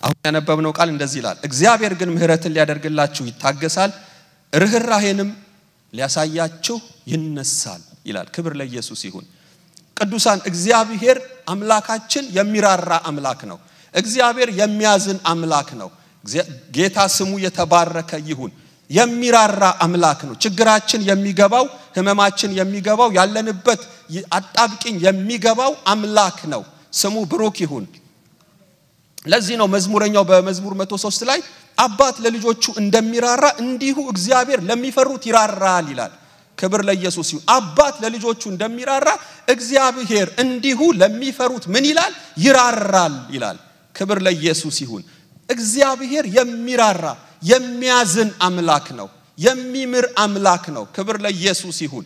አሁን ያነበብነው ቃል እንደዚህ ይላል፣ እግዚአብሔር ግን ምሕረትን ሊያደርግላችሁ ይታገሳል፣ ርኅራሄንም ሊያሳያችሁ ይነሳል ይላል። ክብር ለኢየሱስ ይሁን። ቅዱሳን እግዚአብሔር አምላካችን የሚራራ አምላክ ነው። እግዚአብሔር የሚያዝን አምላክ ነው። ጌታ ስሙ የተባረከ ይሁን። የሚራራ አምላክ ነው። ችግራችን የሚገባው ህመማችን የሚገባው ያለንበት አጣብቂኝ የሚገባው አምላክ ነው። ስሙ ብሩክ ይሁን። ለዚህ ነው መዝሙረኛው በመዝሙር 103 ላይ አባት ለልጆቹ እንደሚራራ እንዲሁ እግዚአብሔር ለሚፈሩት ይራራል ይላል። ክብር ለኢየሱስ ይሁን። አባት ለልጆቹ እንደሚራራ እግዚአብሔር እንዲሁ ለሚፈሩት ምን ይላል? ይራራል ይላል። ክብር ለኢየሱስ ይሁን። እግዚአብሔር የሚራራ የሚያዝን አምላክ ነው። የሚምር አምላክ ነው። ክብር ለኢየሱስ ይሁን።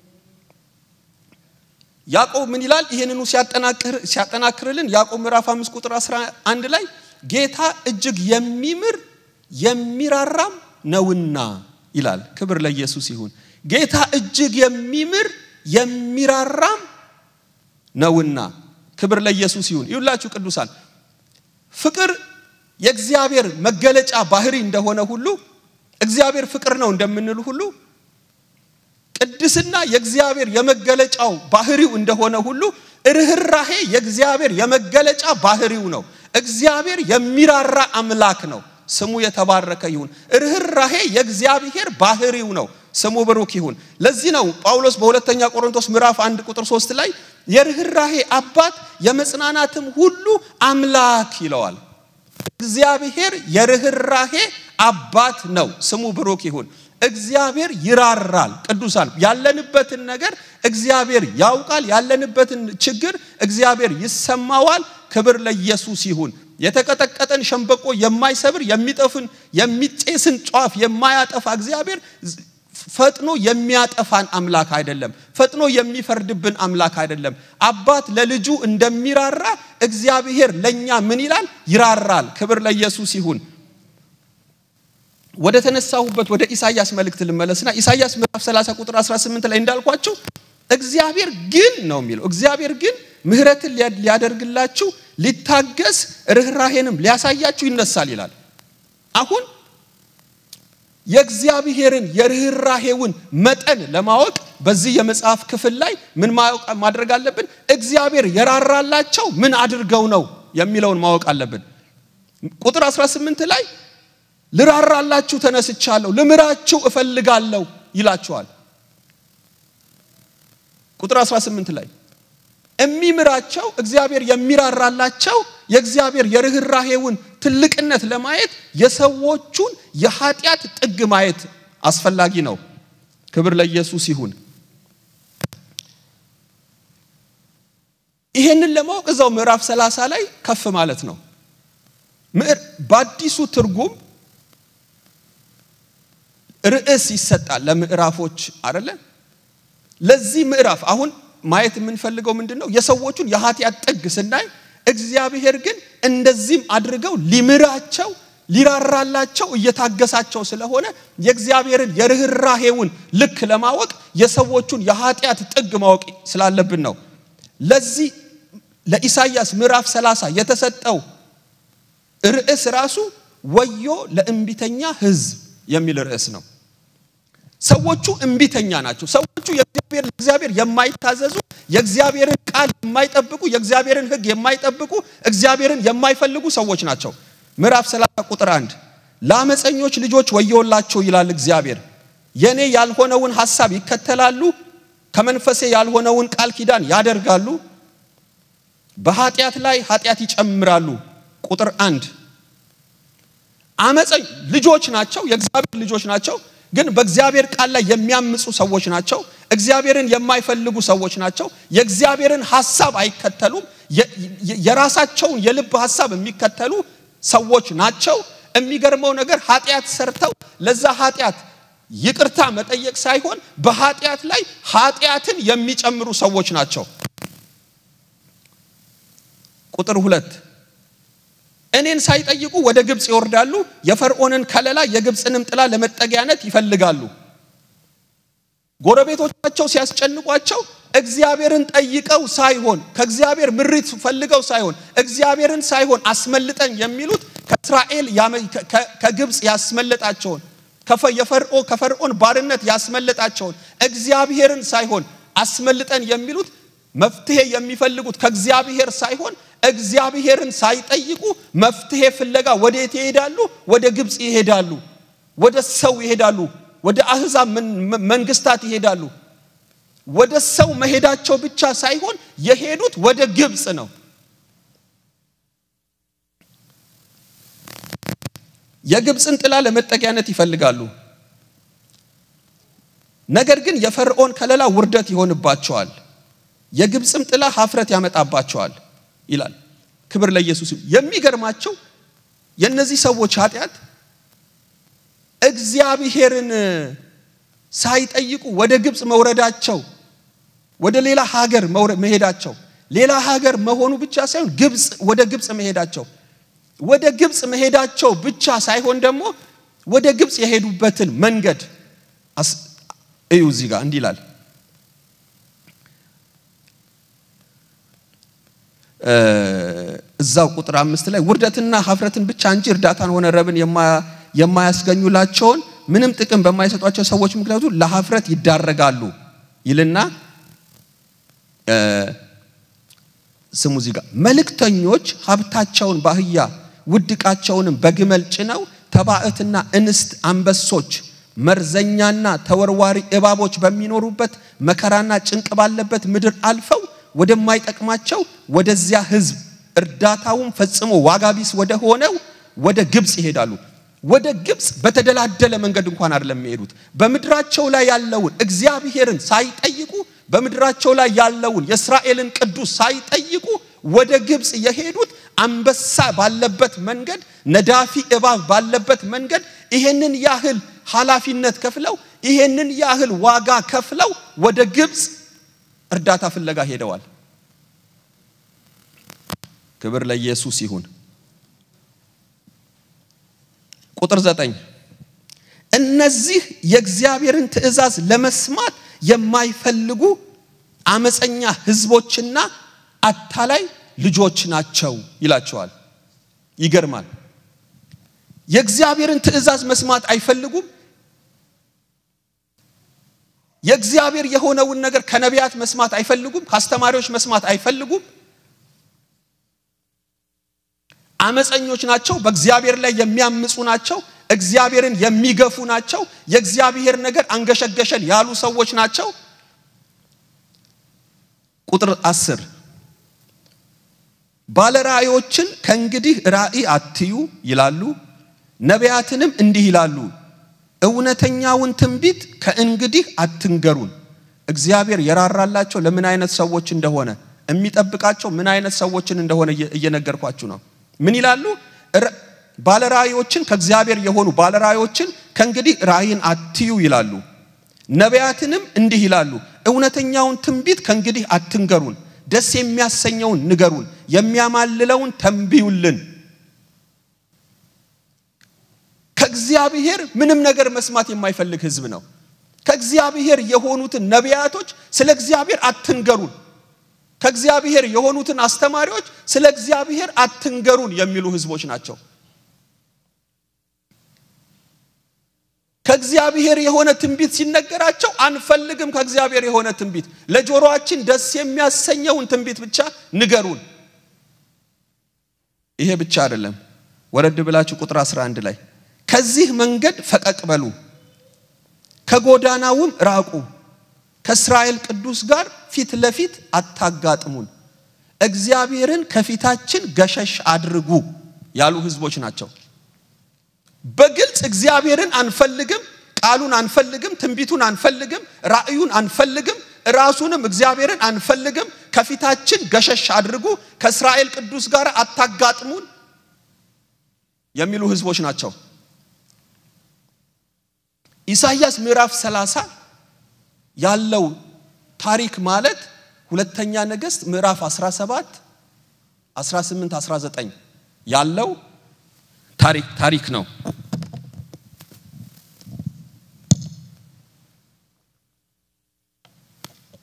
ያዕቆብ ምን ይላል? ይህንኑ ሲያጠናክርልን ያዕቆብ ምዕራፍ 5 ቁጥር 11 ላይ ጌታ እጅግ የሚምር የሚራራም ነውና ይላል። ክብር ለኢየሱስ ይሁን። ጌታ እጅግ የሚምር የሚራራም ነውና ክብር ለኢየሱስ ይሁን። ይሁላችሁ ቅዱሳን ፍቅር የእግዚአብሔር መገለጫ ባህሪ እንደሆነ ሁሉ እግዚአብሔር ፍቅር ነው እንደምንል ሁሉ ቅድስና የእግዚአብሔር የመገለጫው ባህሪው እንደሆነ ሁሉ ርኅራሄ የእግዚአብሔር የመገለጫ ባህሪው ነው። እግዚአብሔር የሚራራ አምላክ ነው። ስሙ የተባረከ ይሁን። ርኅራሄ የእግዚአብሔር ባህሪው ነው። ስሙ ብሩክ ይሁን። ለዚህ ነው ጳውሎስ በሁለተኛ ቆሮንቶስ ምዕራፍ አንድ ቁጥር ሶስት ላይ የርኅራሄ አባት የመጽናናትም ሁሉ አምላክ ይለዋል። እግዚአብሔር የርኅራሄ አባት ነው። ስሙ ብሩክ ይሁን። እግዚአብሔር ይራራል። ቅዱሳን ያለንበትን ነገር እግዚአብሔር ያውቃል። ያለንበትን ችግር እግዚአብሔር ይሰማዋል። ክብር ለኢየሱስ ይሁን። የተቀጠቀጠን ሸንበቆ የማይሰብር የሚጠፍን የሚጤስን ጫፍ የማያጠፋ እግዚአብሔር ፈጥኖ የሚያጠፋን አምላክ አይደለም። ፈጥኖ የሚፈርድብን አምላክ አይደለም። አባት ለልጁ እንደሚራራ እግዚአብሔር ለኛ ምን ይላል? ይራራል። ክብር ለኢየሱስ ይሁን። ወደ ተነሳሁበት ወደ ኢሳይያስ መልእክት ልመለስና ኢሳይያስ ምዕራፍ 30 ቁጥር 18 ላይ እንዳልኳችሁ እግዚአብሔር ግን ነው የሚለው እግዚአብሔር ግን ምሕረትን ሊያደርግላችሁ ሊታገስ ርኅራሄንም ሊያሳያችሁ ይነሳል ይላል። አሁን የእግዚአብሔርን የርኅራሄውን መጠን ለማወቅ በዚህ የመጽሐፍ ክፍል ላይ ምን ማድረግ አለብን? እግዚአብሔር የራራላቸው ምን አድርገው ነው የሚለውን ማወቅ አለብን። ቁጥር 18 ላይ ልራራላችሁ ተነስቻለሁ፣ ልምራችሁ እፈልጋለሁ ይላችኋል። ቁጥር 18 ላይ የሚምራቸው እግዚአብሔር የሚራራላቸው የእግዚአብሔር የርኅራሄውን ትልቅነት ለማየት የሰዎቹን የኃጢአት ጥግ ማየት አስፈላጊ ነው። ክብር ለኢየሱስ ይሁን። ይሄንን ለማወቅ እዛው ምዕራፍ 30 ላይ ከፍ ማለት ነው። በአዲሱ ትርጉም ርዕስ ይሰጣል ለምዕራፎች አይደለ? ለዚህ ምዕራፍ አሁን ማየት የምንፈልገው ምንድን ነው? የሰዎቹን የኃጢአት ጥግ ስናይ እግዚአብሔር ግን እንደዚህም አድርገው ሊምራቸው ሊራራላቸው እየታገሳቸው ስለሆነ የእግዚአብሔርን የርኅራሄውን ልክ ለማወቅ የሰዎቹን የኃጢአት ጥግ ማወቅ ስላለብን ነው። ለዚህ ለኢሳይያስ ምዕራፍ 30 የተሰጠው ርዕስ ራሱ ወዮ ለእምቢተኛ ሕዝብ የሚል ርዕስ ነው። ሰዎቹ እምቢተኛ ናቸው። ሰዎቹ የእግዚአብሔር ለእግዚአብሔር የማይታዘዙ የእግዚአብሔርን ቃል የማይጠብቁ የእግዚአብሔርን ሕግ የማይጠብቁ እግዚአብሔርን የማይፈልጉ ሰዎች ናቸው። ምዕራፍ 30 ቁጥር 1 ለአመፀኞች ልጆች ወዮላቸው ይላል እግዚአብሔር። የኔ ያልሆነውን ሐሳብ ይከተላሉ፣ ከመንፈሴ ያልሆነውን ቃል ኪዳን ያደርጋሉ፣ በኃጢአት ላይ ኃጢአት ይጨምራሉ። ቁጥር አንድ አመፀኝ ልጆች ናቸው፣ የእግዚአብሔር ልጆች ናቸው ግን በእግዚአብሔር ቃል ላይ የሚያምፁ ሰዎች ናቸው። እግዚአብሔርን የማይፈልጉ ሰዎች ናቸው። የእግዚአብሔርን ሐሳብ አይከተሉም። የራሳቸውን የልብ ሐሳብ የሚከተሉ ሰዎች ናቸው። የሚገርመው ነገር ኃጢአት ሰርተው ለዛ ኃጢአት ይቅርታ መጠየቅ ሳይሆን በኃጢአት ላይ ኃጢአትን የሚጨምሩ ሰዎች ናቸው። ቁጥር ሁለት እኔን ሳይጠይቁ ወደ ግብፅ ይወርዳሉ። የፈርዖንን ከለላ የግብፅንም ጥላ ለመጠጊያነት ይፈልጋሉ። ጎረቤቶቻቸው ሲያስጨንቋቸው እግዚአብሔርን ጠይቀው ሳይሆን ከእግዚአብሔር ምሪት ፈልገው ሳይሆን እግዚአብሔርን ሳይሆን አስመልጠን የሚሉት ከእስራኤል ከግብፅ ያስመለጣቸውን የፈርዖ ከፈርዖን ባርነት ያስመለጣቸውን እግዚአብሔርን ሳይሆን አስመልጠን የሚሉት መፍትሄ የሚፈልጉት ከእግዚአብሔር ሳይሆን እግዚአብሔርን ሳይጠይቁ መፍትሄ ፍለጋ ወዴት ይሄዳሉ? ወደ ግብፅ ይሄዳሉ። ወደ ሰው ይሄዳሉ። ወደ አህዛብ መንግስታት ይሄዳሉ። ወደ ሰው መሄዳቸው ብቻ ሳይሆን የሄዱት ወደ ግብፅ ነው። የግብፅን ጥላ ለመጠጊያነት ይፈልጋሉ። ነገር ግን የፈርዖን ከለላ ውርደት ይሆንባቸዋል፣ የግብፅም ጥላ ሀፍረት ያመጣባቸዋል ይላል። ክብር ለኢየሱስ። የሚገርማቸው የእነዚህ ሰዎች ኃጢአት እግዚአብሔርን ሳይጠይቁ ወደ ግብፅ መውረዳቸው፣ ወደ ሌላ ሀገር መሄዳቸው፣ ሌላ ሀገር መሆኑ ብቻ ሳይሆን ግብፅ ወደ ግብፅ መሄዳቸው ወደ ግብፅ መሄዳቸው ብቻ ሳይሆን ደግሞ ወደ ግብፅ የሄዱበትን መንገድ እዩ። እዚህ ጋር እንዲህ ይላል እዛው ቁጥር አምስት ላይ ውርደትና ሀፍረትን ብቻ እንጂ እርዳታን ሆነ ረብን የማያስገኙላቸውን ምንም ጥቅም በማይሰጧቸው ሰዎች ምክንያቱ ለሀፍረት ይዳረጋሉ ይልና ስሙ እዚህ ጋር መልእክተኞች ሀብታቸውን በአህያ ውድቃቸውንም በግመል ጭነው ተባዕትና እንስት አንበሶች መርዘኛና ተወርዋሪ እባቦች በሚኖሩበት መከራና ጭንቅ ባለበት ምድር አልፈው ወደማይጠቅማቸው ወደዚያ ሕዝብ እርዳታውን ፈጽሞ ዋጋ ቢስ ወደ ሆነው ወደ ግብፅ ይሄዳሉ። ወደ ግብፅ በተደላደለ መንገድ እንኳን አይደለም የሚሄዱት። በምድራቸው ላይ ያለውን እግዚአብሔርን ሳይጠይቁ በምድራቸው ላይ ያለውን የእስራኤልን ቅዱስ ሳይጠይቁ ወደ ግብፅ የሄዱት አንበሳ ባለበት መንገድ፣ ነዳፊ እባብ ባለበት መንገድ ይሄንን ያህል ኃላፊነት ከፍለው ይሄንን ያህል ዋጋ ከፍለው ወደ ግብፅ እርዳታ ፍለጋ ሄደዋል። ክብር ለኢየሱስ ይሁን። ቁጥር ዘጠኝ እነዚህ የእግዚአብሔርን ትእዛዝ ለመስማት የማይፈልጉ አመፀኛ ህዝቦችና አታላይ ልጆች ናቸው ይላቸዋል። ይገርማል። የእግዚአብሔርን ትእዛዝ መስማት አይፈልጉም። የእግዚአብሔር የሆነውን ነገር ከነቢያት መስማት አይፈልጉም። ከአስተማሪዎች መስማት አይፈልጉም። አመፀኞች ናቸው። በእግዚአብሔር ላይ የሚያምፁ ናቸው። እግዚአብሔርን የሚገፉ ናቸው። የእግዚአብሔር ነገር አንገሸገሸን ያሉ ሰዎች ናቸው። ቁጥር አስር ባለራእዮችን ከእንግዲህ ራእይ አትዩ ይላሉ፣ ነቢያትንም እንዲህ ይላሉ፣ እውነተኛውን ትንቢት ከእንግዲህ አትንገሩን። እግዚአብሔር የራራላቸው ለምን አይነት ሰዎች እንደሆነ የሚጠብቃቸው ምን አይነት ሰዎችን እንደሆነ እየነገርኳችሁ ነው። ምን ይላሉ? ባለራእዮችን ከእግዚአብሔር የሆኑ ባለራእዮችን ከእንግዲህ ራእይን አትዩ ይላሉ፣ ነቢያትንም እንዲህ ይላሉ፣ እውነተኛውን ትንቢት ከእንግዲህ አትንገሩን፣ ደስ የሚያሰኘውን ንገሩን፣ የሚያማልለውን ተንብዩልን። ከእግዚአብሔር ምንም ነገር መስማት የማይፈልግ ሕዝብ ነው። ከእግዚአብሔር የሆኑትን ነቢያቶች ስለ እግዚአብሔር አትንገሩን፣ ከእግዚአብሔር የሆኑትን አስተማሪዎች ስለ እግዚአብሔር አትንገሩን የሚሉ ሕዝቦች ናቸው። ከእግዚአብሔር የሆነ ትንቢት ሲነገራቸው አንፈልግም። ከእግዚአብሔር የሆነ ትንቢት ለጆሮአችን ደስ የሚያሰኘውን ትንቢት ብቻ ንገሩን። ይሄ ብቻ አይደለም። ወረድ ብላችሁ ቁጥር 11 ላይ ከዚህ መንገድ ፈቀቅ በሉ፣ ከጎዳናውም ራቁ፣ ከእስራኤል ቅዱስ ጋር ፊት ለፊት አታጋጥሙን፣ እግዚአብሔርን ከፊታችን ገሸሽ አድርጉ ያሉ ህዝቦች ናቸው። በግልጽ እግዚአብሔርን አንፈልግም፣ ቃሉን አንፈልግም፣ ትንቢቱን አንፈልግም፣ ራእዩን አንፈልግም፣ ራሱንም እግዚአብሔርን አንፈልግም፣ ከፊታችን ገሸሽ አድርጉ፣ ከእስራኤል ቅዱስ ጋር አታጋጥሙን የሚሉ ህዝቦች ናቸው። ኢሳይያስ ምዕራፍ 30 ያለው ታሪክ ማለት ሁለተኛ ነገሥት ምዕራፍ 17 18 19 ያለው ታሪክ ታሪክ ነው።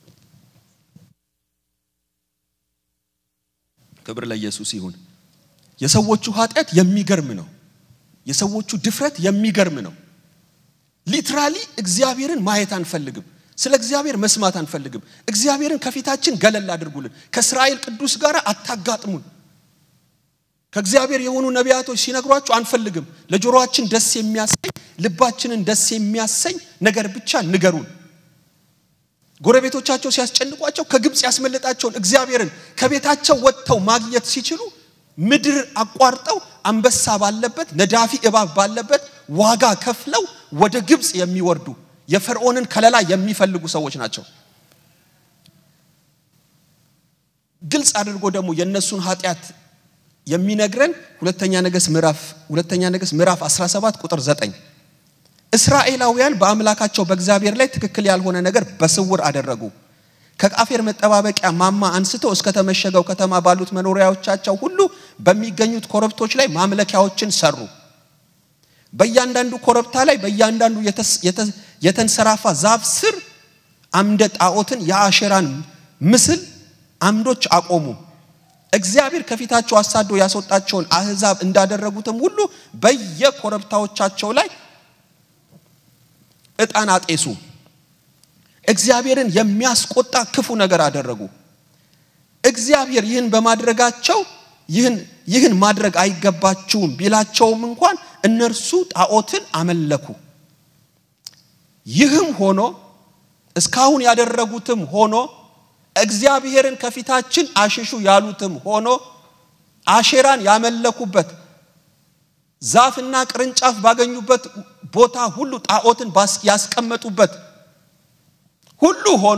ክብር ለኢየሱስ ይሁን። የሰዎቹ ኃጢአት የሚገርም ነው። የሰዎቹ ድፍረት የሚገርም ነው። ሊትራሊ እግዚአብሔርን ማየት አንፈልግም። ስለ እግዚአብሔር መስማት አንፈልግም። እግዚአብሔርን ከፊታችን ገለል አድርጉልን። ከእስራኤል ቅዱስ ጋር አታጋጥሙን። ከእግዚአብሔር የሆኑ ነቢያቶች ሲነግሯችሁ አንፈልግም። ለጆሮአችን ደስ የሚያሰኝ ልባችንን ደስ የሚያሰኝ ነገር ብቻ ንገሩን። ጎረቤቶቻቸው ሲያስጨንቋቸው ከግብፅ ያስመለጣቸውን እግዚአብሔርን ከቤታቸው ወጥተው ማግኘት ሲችሉ ምድር አቋርጠው አንበሳ ባለበት ነዳፊ እባብ ባለበት ዋጋ ከፍለው ወደ ግብፅ የሚወርዱ የፈርዖንን ከለላ የሚፈልጉ ሰዎች ናቸው። ግልጽ አድርጎ ደግሞ የእነሱን ኃጢአት የሚነግረን ሁለተኛ ነገሥት ምዕራፍ ሁለተኛ ነገሥት ምዕራፍ 17 ቁጥር 9 እስራኤላውያን በአምላካቸው በእግዚአብሔር ላይ ትክክል ያልሆነ ነገር በስውር አደረጉ። ከቃፌር መጠባበቂያ ማማ አንስተው እስከ ተመሸገው ከተማ ባሉት መኖሪያዎቻቸው ሁሉ በሚገኙት ኮረብቶች ላይ ማምለኪያዎችን ሰሩ። በእያንዳንዱ ኮረብታ ላይ በእያንዳንዱ የተንሰራፋ ዛፍ ስር አምደ ጣዖትን የአሼራን ምስል አምዶች አቆሙ። እግዚአብሔር ከፊታቸው አሳዶ ያስወጣቸውን አህዛብ እንዳደረጉትም ሁሉ በየኮረብታዎቻቸው ላይ ዕጣን አጤሱ። እግዚአብሔርን የሚያስቆጣ ክፉ ነገር አደረጉ። እግዚአብሔር ይህን በማድረጋቸው ይህን ይህን ማድረግ አይገባችሁም ቢላቸውም እንኳን እነርሱ ጣዖትን አመለኩ። ይህም ሆኖ እስካሁን ያደረጉትም ሆኖ እግዚአብሔርን ከፊታችን አሽሹ ያሉትም ሆኖ አሼራን ያመለኩበት ዛፍና ቅርንጫፍ ባገኙበት ቦታ ሁሉ ጣዖትን ያስቀመጡበት ሁሉ ሆኖ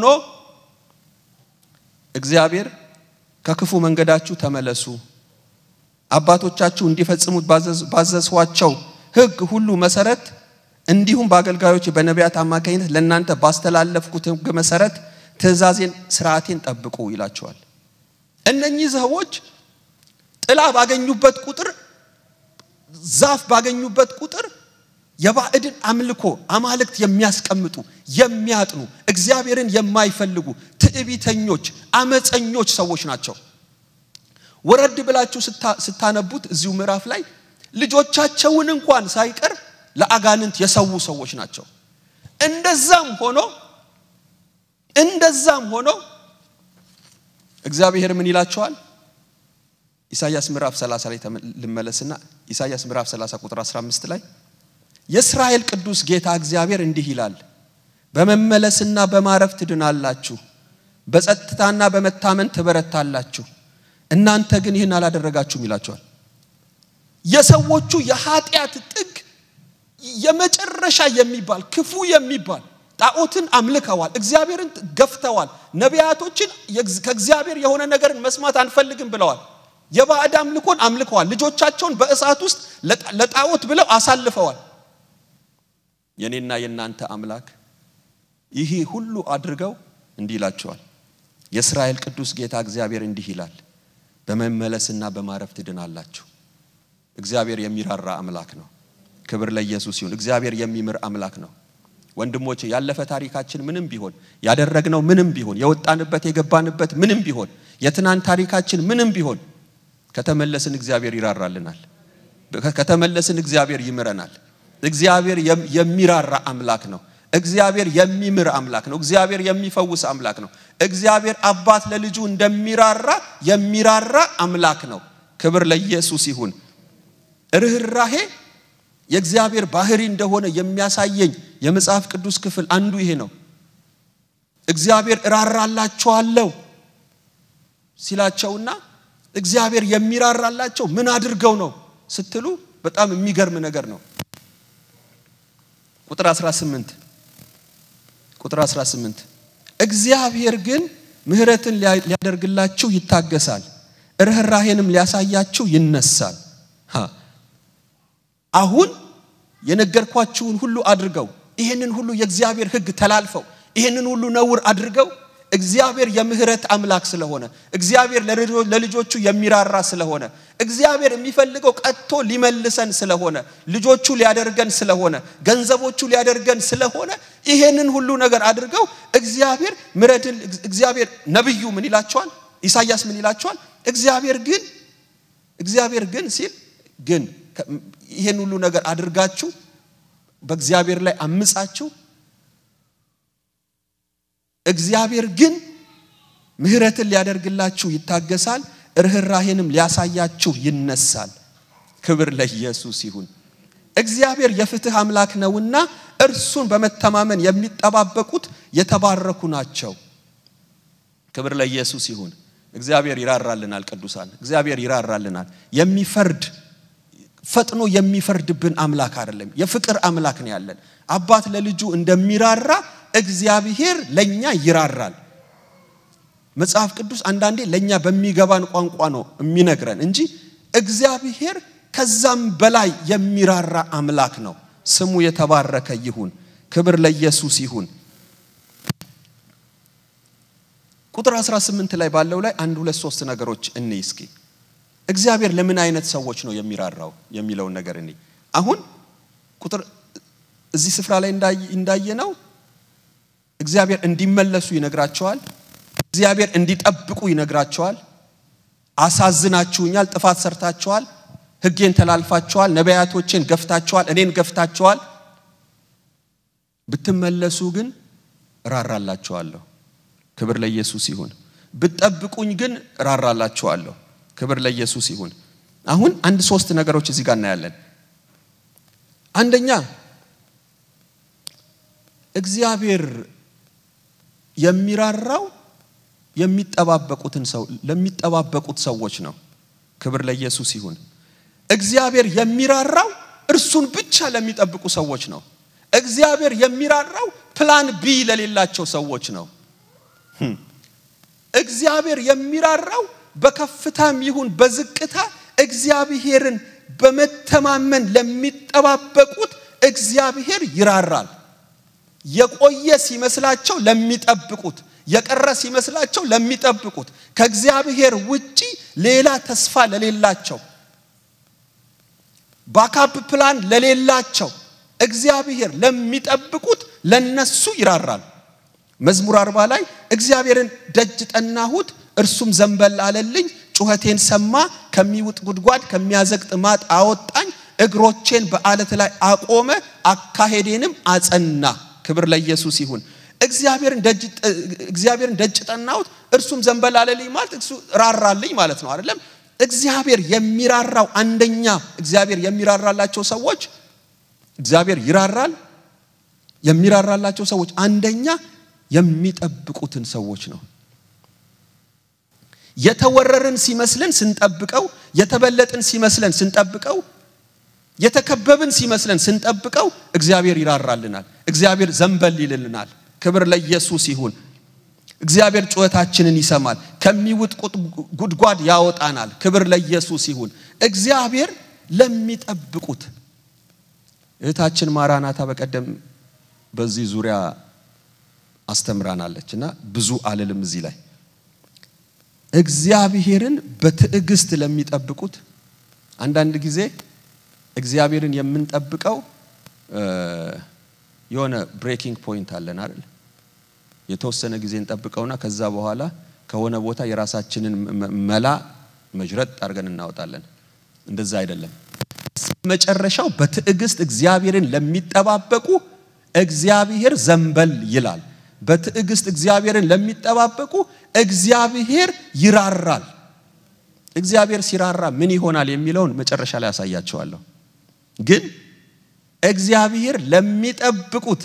እግዚአብሔር ከክፉ መንገዳችሁ ተመለሱ፣ አባቶቻችሁ እንዲፈጽሙት ባዘዝኋቸው ሕግ ሁሉ መሰረት እንዲሁም በአገልጋዮች በነቢያት አማካኝነት ለእናንተ ባስተላለፍኩት ሕግ መሰረት ትእዛዜን፣ ስርዓቴን ጠብቁ ይላቸዋል። እነኚህ ሰዎች ጥላ ባገኙበት ቁጥር ዛፍ ባገኙበት ቁጥር የባዕድን አምልኮ አማልክት የሚያስቀምጡ የሚያጥኑ እግዚአብሔርን የማይፈልጉ ትዕቢተኞች፣ አመፀኞች ሰዎች ናቸው። ወረድ ብላችሁ ስታነቡት እዚሁ ምዕራፍ ላይ ልጆቻቸውን እንኳን ሳይቀር ለአጋንንት የሰዉ ሰዎች ናቸው። እንደዛም ሆኖ እንደዛም ሆኖ እግዚአብሔር ምን ይላቸዋል? ኢሳይያስ ምዕራፍ 30 ላይ ልመለስና ኢሳይያስ ምዕራፍ 30 ቁጥር 15 ላይ የእስራኤል ቅዱስ ጌታ እግዚአብሔር እንዲህ ይላል፣ በመመለስና በማረፍ ትድናላችሁ፣ በጸጥታና በመታመን ትበረታላችሁ። እናንተ ግን ይህን አላደረጋችሁም ይላቸዋል። የሰዎቹ የኃጢአት ጥግ የመጨረሻ የሚባል ክፉ የሚባል ጣዖትን አምልከዋል፣ እግዚአብሔርን ገፍተዋል፣ ነቢያቶችን ከእግዚአብሔር የሆነ ነገርን መስማት አንፈልግም ብለዋል። የባዕድ አምልኮን አምልከዋል። ልጆቻቸውን በእሳት ውስጥ ለጣዖት ብለው አሳልፈዋል። የኔና የእናንተ አምላክ ይህ ሁሉ አድርገው እንዲህ ይላቸዋል። የእስራኤል ቅዱስ ጌታ እግዚአብሔር እንዲህ ይላል፣ በመመለስና በማረፍ ትድናላችሁ። እግዚአብሔር የሚራራ አምላክ ነው። ክብር ለኢየሱስ ይሁን። እግዚአብሔር የሚምር አምላክ ነው። ወንድሞቼ ያለፈ ታሪካችን ምንም ቢሆን ያደረግነው ምንም ቢሆን የወጣንበት የገባንበት ምንም ቢሆን የትናንት ታሪካችን ምንም ቢሆን ከተመለስን እግዚአብሔር ይራራልናል። ከተመለስን እግዚአብሔር ይምረናል። እግዚአብሔር የሚራራ አምላክ ነው። እግዚአብሔር የሚምር አምላክ ነው። እግዚአብሔር የሚፈውስ አምላክ ነው። እግዚአብሔር አባት ለልጁ እንደሚራራ የሚራራ አምላክ ነው። ክብር ለኢየሱስ ይሁን። ርኅራሄ የእግዚአብሔር ባህሪ እንደሆነ የሚያሳየኝ የመጽሐፍ ቅዱስ ክፍል አንዱ ይሄ ነው። እግዚአብሔር እራራላቸዋለሁ ሲላቸውና እግዚአብሔር የሚራራላቸው ምን አድርገው ነው ስትሉ በጣም የሚገርም ነገር ነው። ቁጥር 18 ቁጥር 18 እግዚአብሔር ግን ምሕረትን ሊያደርግላችሁ ይታገሳል፣ ርኅራሄንም ሊያሳያችሁ ይነሳል። አሁን የነገርኳችሁን ሁሉ አድርገው ይህንን ሁሉ የእግዚአብሔር ሕግ ተላልፈው ይህንን ሁሉ ነውር አድርገው እግዚአብሔር የምህረት አምላክ ስለሆነ እግዚአብሔር ለልጆቹ የሚራራ ስለሆነ እግዚአብሔር የሚፈልገው ቀጥቶ ሊመልሰን ስለሆነ ልጆቹ ሊያደርገን ስለሆነ ገንዘቦቹ ሊያደርገን ስለሆነ ይሄንን ሁሉ ነገር አድርገው እግዚአብሔር ምሕረትን እግዚአብሔር ነብዩ ምን ይላቸዋል? ኢሳይያስ ምን ይላቸዋል? እግዚአብሔር ግን እግዚአብሔር ግን ሲል ግን ይሄን ሁሉ ነገር አድርጋችሁ በእግዚአብሔር ላይ አምጻችሁ እግዚአብሔር ግን ምሕረትን ሊያደርግላችሁ ይታገሳል፣ ርኅራሄንም ሊያሳያችሁ ይነሳል። ክብር ለኢየሱስ ይሁን። እግዚአብሔር የፍትህ አምላክ ነውና እርሱን በመተማመን የሚጠባበቁት የተባረኩ ናቸው። ክብር ለኢየሱስ ይሁን። እግዚአብሔር ይራራልናል። ቅዱሳን እግዚአብሔር ይራራልናል። የሚፈርድ ፈጥኖ የሚፈርድብን አምላክ አይደለም። የፍቅር አምላክ ነው ያለን። አባት ለልጁ እንደሚራራ እግዚአብሔር ለኛ ይራራል። መጽሐፍ ቅዱስ አንዳንዴ ለኛ በሚገባን ቋንቋ ነው የሚነግረን እንጂ እግዚአብሔር ከዛም በላይ የሚራራ አምላክ ነው። ስሙ የተባረከ ይሁን። ክብር ለኢየሱስ ይሁን። ቁጥር 18 ላይ ባለው ላይ አንድ ሁለት ሶስት ነገሮች እንይ እስኪ። እግዚአብሔር ለምን አይነት ሰዎች ነው የሚራራው የሚለውን ነገር እንይ። አሁን ቁጥር እዚህ ስፍራ ላይ እንዳየነው እግዚአብሔር እንዲመለሱ ይነግራቸዋል። እግዚአብሔር እንዲጠብቁ ይነግራቸዋል። አሳዝናችሁኛል፣ ጥፋት ሰርታችኋል፣ ሕጌን ተላልፋችኋል፣ ነቢያቶቼን ገፍታችኋል፣ እኔን ገፍታችኋል። ብትመለሱ ግን እራራላችኋለሁ። ክብር ለኢየሱስ ይሁን። ብትጠብቁኝ ግን እራራላችኋለሁ። ክብር ለኢየሱስ ይሁን። አሁን አንድ ሶስት ነገሮች እዚህ ጋር እናያለን። አንደኛ እግዚአብሔር የሚራራው የሚጠባበቁትን ሰው ለሚጠባበቁት ሰዎች ነው። ክብር ለኢየሱስ ይሁን። እግዚአብሔር የሚራራው እርሱን ብቻ ለሚጠብቁ ሰዎች ነው። እግዚአብሔር የሚራራው ፕላን ቢ ለሌላቸው ሰዎች ነው። እግዚአብሔር የሚራራው በከፍታም ይሁን በዝቅታ እግዚአብሔርን በመተማመን ለሚጠባበቁት እግዚአብሔር ይራራል። የቆየ ሲመስላቸው ለሚጠብቁት፣ የቀረ ሲመስላቸው ለሚጠብቁት፣ ከእግዚአብሔር ውጪ ሌላ ተስፋ ለሌላቸው፣ ባካፕ ፕላን ለሌላቸው እግዚአብሔር ለሚጠብቁት ለነሱ ይራራል። መዝሙር አርባ ላይ እግዚአብሔርን ደጅ ጠናሁት፣ እርሱም ዘንበል አለልኝ፣ ጩኸቴን ሰማ፣ ከሚውጥ ጉድጓድ ከሚያዘግጥ ማጥ አወጣኝ፣ እግሮቼን በአለት ላይ አቆመ፣ አካሄዴንም አጸና። ክብር ለኢየሱስ ይሁን። እግዚአብሔርን ደጅ እግዚአብሔርን ደጅ ጠናሁት፣ እርሱም ዘንበል አለልኝ ማለት እሱ ራራልኝ ማለት ነው አይደለም። እግዚአብሔር የሚራራው አንደኛ እግዚአብሔር የሚራራላቸው ሰዎች እግዚአብሔር ይራራል። የሚራራላቸው ሰዎች አንደኛ የሚጠብቁትን ሰዎች ነው። የተወረርን ሲመስለን ስንጠብቀው፣ የተበለጥን ሲመስለን ስንጠብቀው፣ የተከበብን ሲመስለን ስንጠብቀው እግዚአብሔር ይራራልናል። እግዚአብሔር ዘንበል ይልልናል። ክብር ለኢየሱስ ይሁን። እግዚአብሔር ጩኸታችንን ይሰማል፣ ከሚውጥ ጉድጓድ ያወጣናል። ክብር ለኢየሱስ ይሁን። እግዚአብሔር ለሚጠብቁት እህታችን ማራናታ በቀደም በዚህ ዙሪያ አስተምራናለች እና ብዙ አልልም እዚህ ላይ እግዚአብሔርን በትዕግስት ለሚጠብቁት አንዳንድ ጊዜ እግዚአብሔርን የምንጠብቀው የሆነ ብሬኪንግ ፖይንት አለን አይደል የተወሰነ ጊዜ እንጠብቀውና ከዛ በኋላ ከሆነ ቦታ የራሳችንን መላ መጅረጥ አድርገን እናወጣለን እንደዛ አይደለም መጨረሻው በትዕግስት እግዚአብሔርን ለሚጠባበቁ እግዚአብሔር ዘንበል ይላል። በትዕግስት እግዚአብሔርን ለሚጠባበቁ እግዚአብሔር ይራራል። እግዚአብሔር ሲራራ ምን ይሆናል የሚለውን መጨረሻ ላይ ያሳያቸዋለሁ። ግን እግዚአብሔር ለሚጠብቁት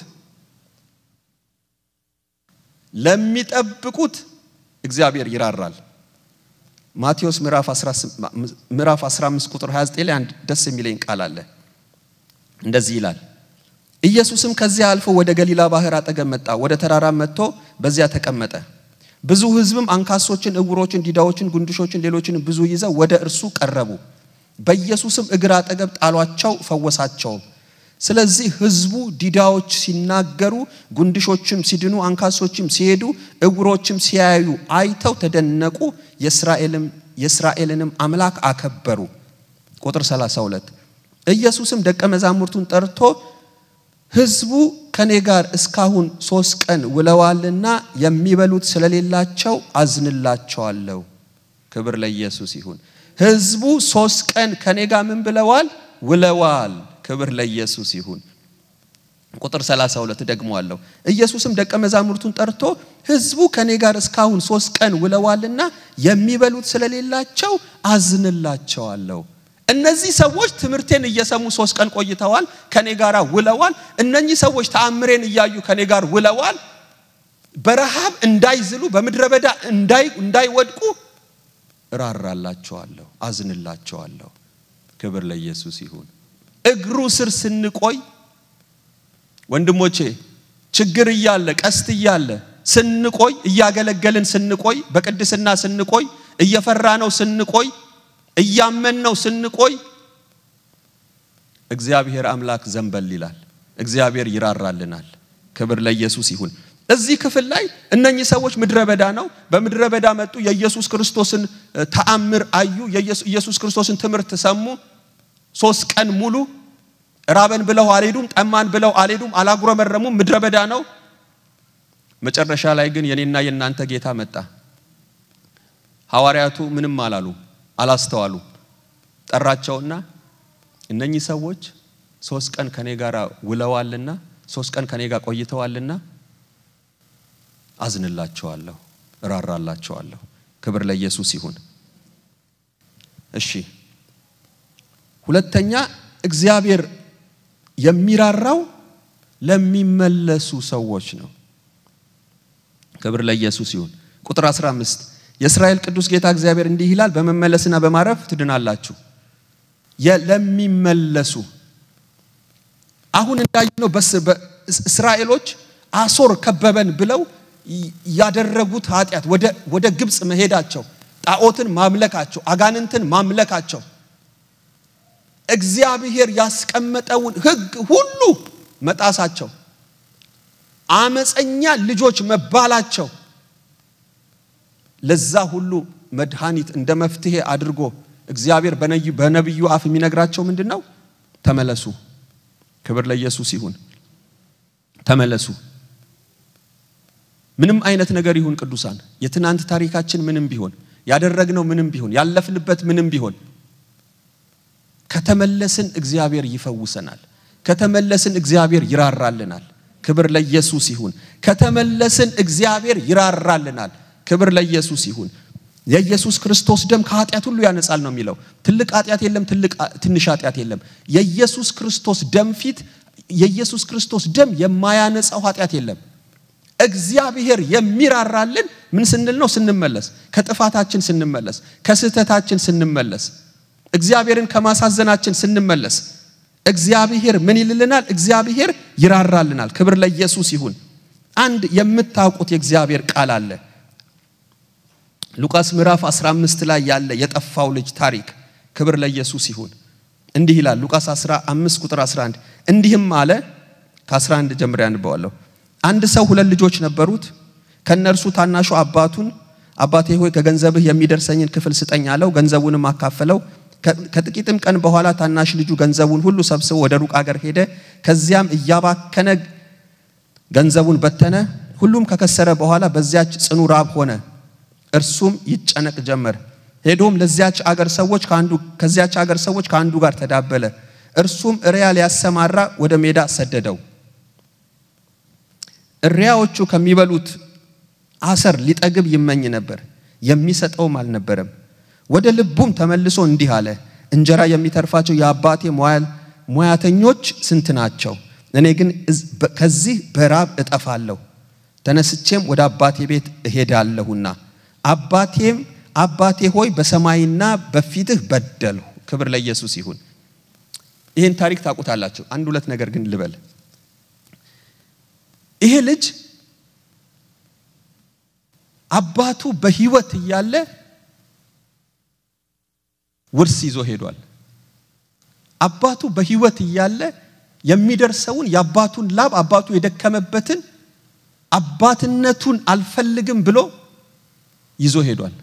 ለሚጠብቁት እግዚአብሔር ይራራል። ማቴዎስ ምዕራፍ 15 ቁጥር 29 ላይ አንድ ደስ የሚለኝ ቃል አለ። እንደዚህ ይላል፣ ኢየሱስም ከዚያ አልፎ ወደ ገሊላ ባህር አጠገብ መጣ። ወደ ተራራም መጥቶ በዚያ ተቀመጠ። ብዙ ሕዝብም አንካሶችን፣ እውሮችን፣ ዲዳዎችን፣ ጉንድሾችን፣ ሌሎችን ብዙ ይዘው ወደ እርሱ ቀረቡ። በኢየሱስም እግር አጠገብ ጣሏቸው፣ ፈወሳቸውም። ስለዚህ ሕዝቡ ዲዳዎች ሲናገሩ፣ ጉንድሾችም ሲድኑ፣ አንካሶችም ሲሄዱ፣ እውሮችም ሲያዩ አይተው ተደነቁ። የእስራኤልንም አምላክ አከበሩ። ቁጥር 32 ኢየሱስም ደቀ መዛሙርቱን ጠርቶ ሕዝቡ ከኔ ጋር እስካሁን ሶስት ቀን ውለዋልና የሚበሉት ስለሌላቸው አዝንላቸዋለሁ። ክብር ለኢየሱስ ይሁን። ህዝቡ ሶስት ቀን ከኔ ጋር ምን ብለዋል? ውለዋል። ክብር ለኢየሱስ ይሁን። ቁጥር 32 ደግመዋለሁ። ኢየሱስም ደቀ መዛሙርቱን ጠርቶ ህዝቡ ከኔ ጋር እስካሁን ሶስት ቀን ውለዋልና የሚበሉት ስለሌላቸው አዝንላቸዋለሁ። እነዚህ ሰዎች ትምህርቴን እየሰሙ ሶስት ቀን ቆይተዋል፣ ከኔ ጋር ውለዋል። እነኚህ ሰዎች ተአምሬን እያዩ ከኔ ጋር ውለዋል። በረሃብ እንዳይዝሉ በምድረ በዳ እንዳይወድቁ እራራላቸዋለሁ፣ አዝንላቸዋለሁ። ክብር ለኢየሱስ ይሁን። እግሩ ስር ስንቆይ ወንድሞቼ ችግር እያለ ቀስት እያለ ስንቆይ እያገለገልን ስንቆይ በቅድስና ስንቆይ እየፈራ ነው ስንቆይ እያመን ነው ስንቆይ እግዚአብሔር አምላክ ዘንበል ይላል። እግዚአብሔር ይራራልናል። ክብር ለኢየሱስ ይሁን። እዚህ ክፍል ላይ እነኚህ ሰዎች ምድረ በዳ ነው። በምድረ በዳ መጡ። የኢየሱስ ክርስቶስን ተአምር አዩ። የኢየሱስ ክርስቶስን ትምህርት ሰሙ። ሶስት ቀን ሙሉ ራበን ብለው አልሄዱም። ጠማን ብለው አልሄዱም። አላጉረመረሙም። ምድረ በዳ ነው። መጨረሻ ላይ ግን የኔና የእናንተ ጌታ መጣ። ሐዋርያቱ ምንም አላሉ፣ አላስተዋሉ። ጠራቸውና እነኚህ ሰዎች ሶስት ቀን ከኔ ጋር ውለዋልና ሶስት ቀን ከኔ ጋር ቆይተዋልና አዝንላቸዋለሁ፣ እራራላቸዋለሁ። ክብር ለኢየሱስ ይሁን። እሺ፣ ሁለተኛ እግዚአብሔር የሚራራው ለሚመለሱ ሰዎች ነው። ክብር ለኢየሱስ ይሁን። ቁጥር 15 የእስራኤል ቅዱስ ጌታ እግዚአብሔር እንዲህ ይላል፣ በመመለስና በማረፍ ትድናላችሁ። ለሚመለሱ አሁን እንዳየነው እስራኤሎች አሶር ከበበን ብለው ያደረጉት ኃጢአት ወደ ግብፅ መሄዳቸው፣ ጣዖትን ማምለካቸው፣ አጋንንትን ማምለካቸው እግዚአብሔር ያስቀመጠውን ሕግ ሁሉ መጣሳቸው፣ አመፀኛ ልጆች መባላቸው ለዛ ሁሉ መድኃኒት እንደ መፍትሄ አድርጎ እግዚአብሔር በነቢዩ አፍ የሚነግራቸው ምንድን ነው? ተመለሱ። ክብር ለኢየሱስ ይሁን። ተመለሱ። ምንም አይነት ነገር ይሁን ቅዱሳን፣ የትናንት ታሪካችን ምንም ቢሆን ያደረግነው ምንም ቢሆን ያለፍንበት ምንም ቢሆን ከተመለስን እግዚአብሔር ይፈውሰናል። ከተመለስን እግዚአብሔር ይራራልናል። ክብር ለኢየሱስ ይሁን። ከተመለስን እግዚአብሔር ይራራልናል። ክብር ለኢየሱስ ይሁን። የኢየሱስ ክርስቶስ ደም ከኃጢአት ሁሉ ያነጻል ነው የሚለው። ትልቅ ኃጢአት የለም፣ ትልቅ ትንሽ ኃጢአት የለም። የኢየሱስ ክርስቶስ ደም ፊት የኢየሱስ ክርስቶስ ደም የማያነጻው ኃጢአት የለም። እግዚአብሔር የሚራራልን ምን ስንል ነው? ስንመለስ፣ ከጥፋታችን ስንመለስ፣ ከስህተታችን ስንመለስ፣ እግዚአብሔርን ከማሳዘናችን ስንመለስ እግዚአብሔር ምን ይልልናል? እግዚአብሔር ይራራልናል። ክብር ለኢየሱስ ይሁን። አንድ የምታውቁት የእግዚአብሔር ቃል አለ። ሉቃስ ምዕራፍ 15 ላይ ያለ የጠፋው ልጅ ታሪክ። ክብር ለኢየሱስ ይሁን። እንዲህ ይላል ሉቃስ 15 ቁጥር 11 እንዲህም አለ። ከ11 ጀምሬ አንበዋለሁ። አንድ ሰው ሁለት ልጆች ነበሩት። ከነርሱ ታናሹ አባቱን አባቴ ሆይ ከገንዘብህ የሚደርሰኝን ክፍል ስጠኝ አለው። ገንዘቡንም አካፈለው። ከጥቂትም ቀን በኋላ ታናሽ ልጁ ገንዘቡን ሁሉ ሰብስቦ ወደ ሩቅ አገር ሄደ። ከዚያም እያባከነ ገንዘቡን በተነ። ሁሉም ከከሰረ በኋላ በዚያች ጽኑ ራብ ሆነ። እርሱም ይጨነቅ ጀመር። ሄዶም ለዚያች አገር ሰዎች ከአንዱ ከዚያች አገር ሰዎች ከአንዱ ጋር ተዳበለ። እርሱም እሪያ ሊያሰማራ ወደ ሜዳ ሰደደው። እሪያዎቹ ከሚበሉት አሰር ሊጠግብ ይመኝ ነበር፣ የሚሰጠውም አልነበረም። ወደ ልቡም ተመልሶ እንዲህ አለ፣ እንጀራ የሚተርፋቸው የአባቴ ሙያተኞች ስንት ናቸው? እኔ ግን ከዚህ በራብ እጠፋለሁ። ተነስቼም ወደ አባቴ ቤት እሄዳለሁና አባቴም አባቴ ሆይ በሰማይና በፊትህ በደልሁ። ክብር ለኢየሱስ ይሁን። ይህን ታሪክ ታውቁታላችሁ። አንድ ሁለት ነገር ግን ልበል። ይሄ ልጅ አባቱ በሕይወት እያለ ውርስ ይዞ ሄዷል። አባቱ በሕይወት እያለ የሚደርሰውን የአባቱን ላብ አባቱ የደከመበትን አባትነቱን አልፈልግም ብሎ ይዞ ሄዷል።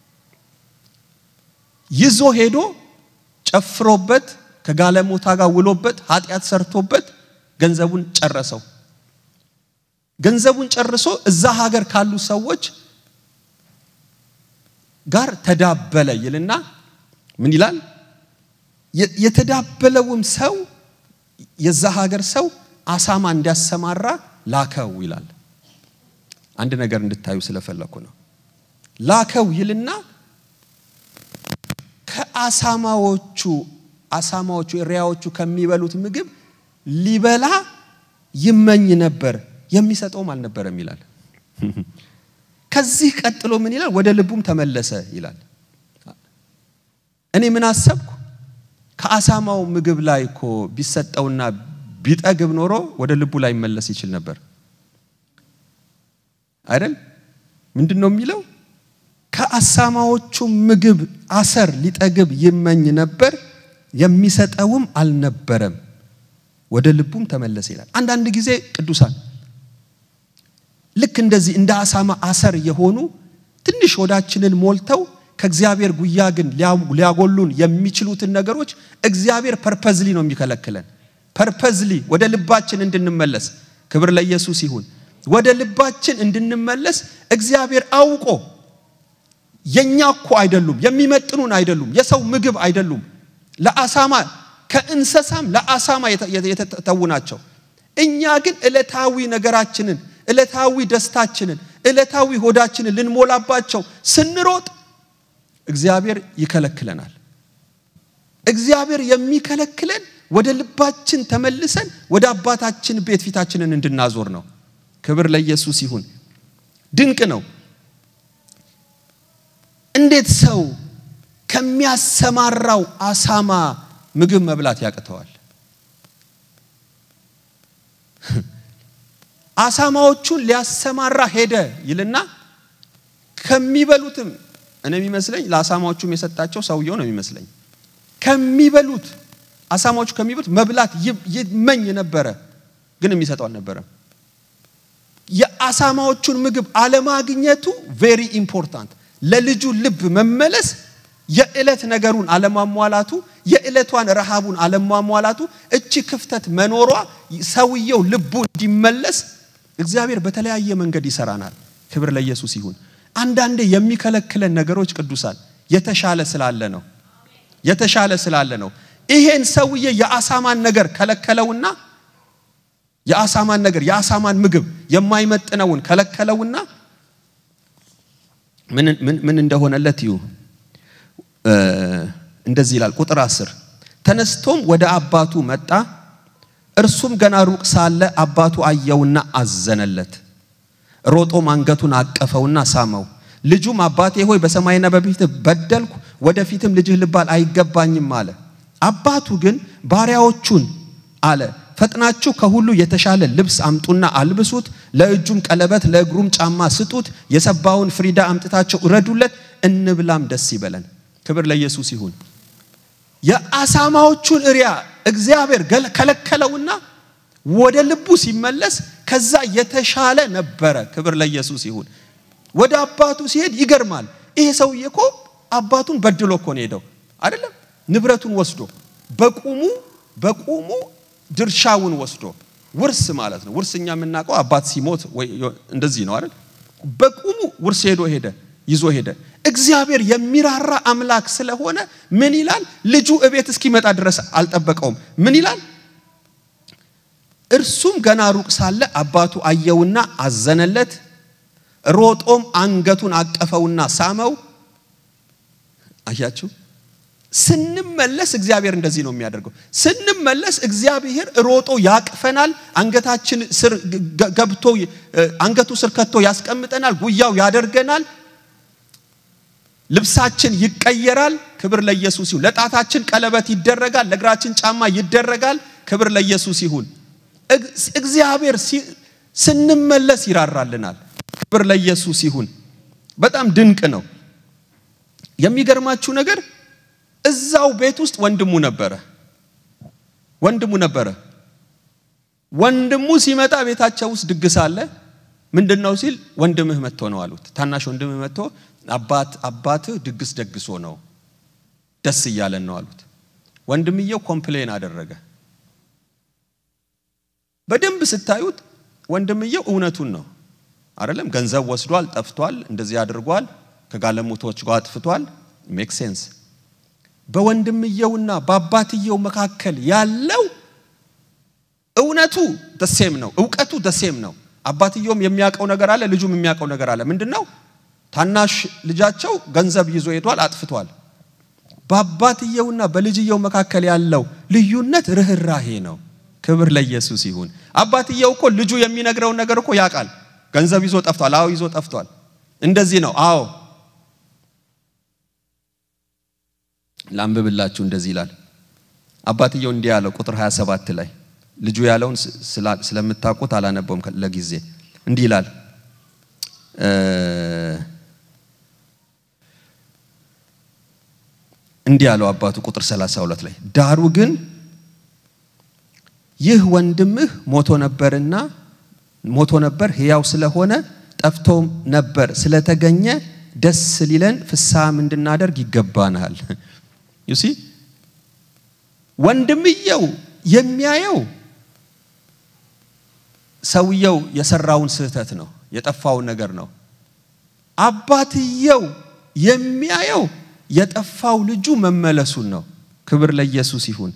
ይዞ ሄዶ ጨፍሮበት ከጋለሞታ ጋር ውሎበት ኃጢአት ሰርቶበት ገንዘቡን ጨረሰው። ገንዘቡን ጨርሶ እዛ ሀገር ካሉ ሰዎች ጋር ተዳበለ ይልና ምን ይላል? የተዳበለውም ሰው የዛ ሀገር ሰው አሳማ እንዲያሰማራ ላከው ይላል። አንድ ነገር እንድታዩ ስለፈለኩ ነው። ላከው ይልና ከአሳማዎቹ አሳማዎቹ እሪያዎቹ ከሚበሉት ምግብ ሊበላ ይመኝ ነበር፣ የሚሰጠውም አልነበረም ይላል። ከዚህ ቀጥሎ ምን ይላል? ወደ ልቡም ተመለሰ ይላል። እኔ ምን አሰብኩ? ከአሳማው ምግብ ላይ እኮ ቢሰጠውና ቢጠግብ ኖሮ ወደ ልቡ ላይ መለስ ይችል ነበር አይደል? ምንድን ነው የሚለው? ከአሳማዎቹ ምግብ አሰር ሊጠግብ ይመኝ ነበር፣ የሚሰጠውም አልነበረም፣ ወደ ልቡም ተመለሰ ይላል። አንዳንድ ጊዜ ቅዱሳን ልክ እንደዚህ እንደ አሳማ አሰር የሆኑ ትንሽ ሆዳችንን ሞልተው ከእግዚአብሔር ጉያ ግን ሊያጎሉን የሚችሉትን ነገሮች እግዚአብሔር ፐርፐዝሊ ነው የሚከለክለን። ፐርፐዝሊ ወደ ልባችን እንድንመለስ ክብር ለኢየሱስ ይሁን። ወደ ልባችን እንድንመለስ እግዚአብሔር አውቆ የኛ እኮ አይደሉም፣ የሚመጥኑን አይደሉም፣ የሰው ምግብ አይደሉም፣ ለአሳማ ከእንስሳም ለአሳማ የተተዉ ናቸው። እኛ ግን ዕለታዊ ነገራችንን፣ ዕለታዊ ደስታችንን፣ ዕለታዊ ሆዳችንን ልንሞላባቸው ስንሮጥ እግዚአብሔር ይከለክለናል። እግዚአብሔር የሚከለክለን ወደ ልባችን ተመልሰን ወደ አባታችን ቤት ፊታችንን እንድናዞር ነው። ክብር ለኢየሱስ ይሁን። ድንቅ ነው። እንዴት ሰው ከሚያሰማራው አሳማ ምግብ መብላት ያቅተዋል? አሳማዎቹን ሊያሰማራ ሄደ ይልና ከሚበሉትም እኔ የሚመስለኝ ለአሳማዎቹም የሰጣቸው ሰውየው ነው የሚመስለኝ። ከሚበሉት አሳማዎቹ ከሚበሉት መብላት ይመኝ ነበረ፣ ግን የሚሰጠው አልነበረም። የአሳማዎቹን ምግብ አለማግኘቱ ቬሪ ኢምፖርታንት ለልጁ ልብ መመለስ የዕለት ነገሩን አለማሟላቱ የዕለቷን ረሃቡን አለማሟላቱ እቺ ክፍተት መኖሯ ሰውየው ልቡ እንዲመለስ እግዚአብሔር በተለያየ መንገድ ይሰራናል። ክብር ለኢየሱስ ይሁን። አንዳንዴ የሚከለክለን ነገሮች ቅዱሳን የተሻለ ስላለ ነው። የተሻለ ስላለ ነው። ይሄን ሰውዬ የአሳማን ነገር ከለከለውና የአሳማን ነገር የአሳማን ምግብ የማይመጥነውን ከለከለውና ምን እንደሆነለት ይሁ እንደዚህ ይላል ቁጥር አስር ተነስቶም ወደ አባቱ መጣ እርሱም ገና ሩቅ ሳለ አባቱ አየውና አዘነለት ሮጦም አንገቱን አቀፈውና ሳመው ልጁም አባቴ ሆይ በሰማይና በፊት በደልኩ ወደፊትም ልጅህ ልባል አይገባኝም አለ አባቱ ግን ባሪያዎቹን አለ ፈጥናችሁ ከሁሉ የተሻለ ልብስ አምጡና አልብሱት፣ ለእጁም ቀለበት ለእግሩም ጫማ ስጡት፣ የሰባውን ፍሪዳ አምጥታቸው እረዱለት፣ እንብላም ደስ ይበለን። ክብር ለኢየሱስ ይሁን። የአሳማዎቹን እሪያ እግዚአብሔር ከለከለውና ወደ ልቡ ሲመለስ ከዛ የተሻለ ነበረ። ክብር ለኢየሱስ ይሁን። ወደ አባቱ ሲሄድ ይገርማል። ይሄ ሰውዬ እኮ አባቱን በድሎ እኮ ነው ሄደው አይደለም፣ ንብረቱን ወስዶ በቁሙ በቁሙ ድርሻውን ወስዶ ውርስ ማለት ነው። ውርስ እኛ የምናውቀው አባት ሲሞት እንደዚህ ነው አይደል? በቁሙ ውርስ ሄዶ ሄደ ይዞ ሄደ። እግዚአብሔር የሚራራ አምላክ ስለሆነ ምን ይላል? ልጁ እቤት እስኪመጣ ድረስ አልጠበቀውም። ምን ይላል? እርሱም ገና ሩቅ ሳለ አባቱ አየውና አዘነለት፣ ሮጦም አንገቱን አቀፈውና ሳመው። አያችሁ ስንመለስ እግዚአብሔር እንደዚህ ነው የሚያደርገው። ስንመለስ እግዚአብሔር ሮጦ ያቅፈናል። አንገታችን ስር ገብቶ አንገቱ ስር ከቶ ያስቀምጠናል። ጉያው ያደርገናል። ልብሳችን ይቀየራል። ክብር ለኢየሱስ ይሁን። ለጣታችን ቀለበት ይደረጋል። ለእግራችን ጫማ ይደረጋል። ክብር ለኢየሱስ ይሁን። እግዚአብሔር ስንመለስ ይራራልናል። ክብር ለኢየሱስ ይሁን። በጣም ድንቅ ነው። የሚገርማችሁ ነገር እዛው ቤት ውስጥ ወንድሙ ነበረ። ወንድሙ ነበረ። ወንድሙ ሲመጣ ቤታቸው ውስጥ ድግስ አለ። ምንድን ነው ሲል ወንድምህ መጥቶ ነው አሉት። ታናሽ ወንድምህ መጥቶ አባት አባትህ ድግስ ደግሶ ነው ደስ እያለን ነው አሉት። ወንድምየው ኮምፕሌን አደረገ። በደንብ ስታዩት ወንድምየው እውነቱን ነው አይደለም። ገንዘብ ወስዷል፣ ጠፍቷል፣ እንደዚህ አድርጓል፣ ከጋለሞቶች ጋር አጥፍቷል። ሜክ ሴንስ በወንድምየውና በአባትየው መካከል ያለው እውነቱ ደሴም ነው፣ እውቀቱ ደሴም ነው። አባትየውም የሚያውቀው ነገር አለ፣ ልጁም የሚያውቀው ነገር አለ። ምንድን ነው? ታናሽ ልጃቸው ገንዘብ ይዞ ሄዷል፣ አጥፍቷል። በአባትየውና በልጅየው መካከል ያለው ልዩነት ርኅራሄ ነው። ክብር ለኢየሱስ ይሁን። አባትየው እኮ ልጁ የሚነግረውን ነገር እኮ ያውቃል። ገንዘብ ይዞ ጠፍቷል። አዎ ይዞ ጠፍቷል። እንደዚህ ነው። አዎ ላንብብላችሁ። እንደዚህ ይላል። አባትየው እንዲህ ያለው ቁጥር 27 ላይ ልጁ ያለውን ስለምታውቁት አላነበውም ለጊዜ። እንዲህ ይላል እንዲህ ያለው አባቱ ቁጥር 32 ላይ ዳሩ ግን ይህ ወንድምህ ሞቶ ነበርና ሞቶ ነበር ሕያው ስለሆነ ጠፍቶ ነበር ስለተገኘ ደስ ሊለን ፍስሐም እንድናደርግ ይገባናል። ዩሲ ወንድምየው የሚያየው ሰውየው የሰራውን ስህተት ነው፣ የጠፋውን ነገር ነው። አባትየው የሚያየው የጠፋው ልጁ መመለሱን ነው። ክብር ለኢየሱስ ይሁን።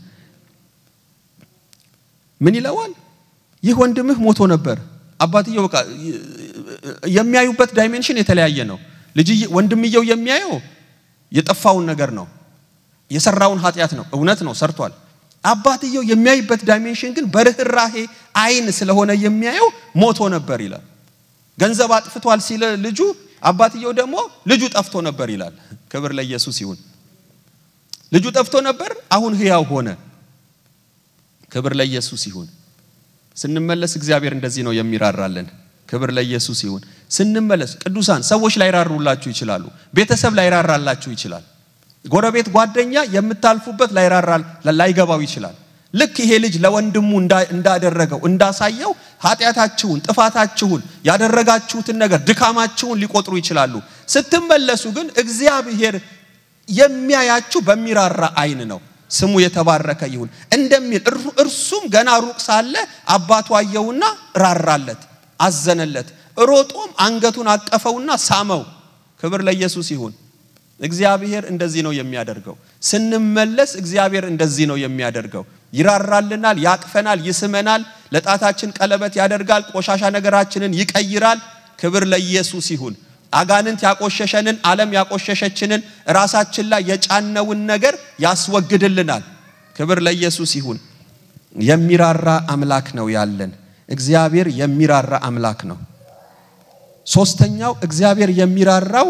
ምን ይለዋል? ይህ ወንድምህ ሞቶ ነበር። አባትየው በቃ የሚያዩበት ዳይሜንሽን የተለያየ ነው። ልጅ ወንድምየው የሚያየው የጠፋውን ነገር ነው፣ የሰራውን ኃጢአት ነው። እውነት ነው፣ ሰርቷል። አባትየው የሚያይበት ዳይሜንሽን ግን በርህራሄ አይን ስለሆነ የሚያየው ሞቶ ነበር ይላል። ገንዘብ አጥፍቷል ሲል ልጁ አባትየው ደግሞ ልጁ ጠፍቶ ነበር ይላል። ክብር ለኢየሱስ ይሁን። ልጁ ጠፍቶ ነበር፣ አሁን ሕያው ሆነ። ክብር ለኢየሱስ ይሁን። ስንመለስ እግዚአብሔር እንደዚህ ነው የሚራራልን። ክብር ለኢየሱስ ይሁን። ስንመለስ ቅዱሳን ሰዎች ላይራሩላችሁ ይችላሉ። ቤተሰብ ላይራራላችሁ ይችላል። ጎረቤት፣ ጓደኛ የምታልፉበት ላይራራ ላይገባው ይችላል። ልክ ይሄ ልጅ ለወንድሙ እንዳደረገው እንዳሳየው ኃጢአታችሁን፣ ጥፋታችሁን፣ ያደረጋችሁትን ነገር ድካማችሁን ሊቆጥሩ ይችላሉ። ስትመለሱ ግን እግዚአብሔር የሚያያችሁ በሚራራ አይን ነው። ስሙ የተባረከ ይሁን እንደሚል እርሱም ገና ሩቅ ሳለ አባቱ አየውና ራራለት፣ አዘነለት። ሮጦም አንገቱን አቀፈውና ሳመው። ክብር ለኢየሱስ ይሁን። እግዚአብሔር እንደዚህ ነው የሚያደርገው። ስንመለስ እግዚአብሔር እንደዚህ ነው የሚያደርገው። ይራራልናል፣ ያቅፈናል፣ ይስመናል፣ ለጣታችን ቀለበት ያደርጋል፣ ቆሻሻ ነገራችንን ይቀይራል። ክብር ለኢየሱስ ይሁን። አጋንንት ያቆሸሸንን ዓለም ያቆሸሸችንን ራሳችን ላይ የጫነውን ነገር ያስወግድልናል። ክብር ለኢየሱስ ይሁን። የሚራራ አምላክ ነው ያለን። እግዚአብሔር የሚራራ አምላክ ነው። ሶስተኛው እግዚአብሔር የሚራራው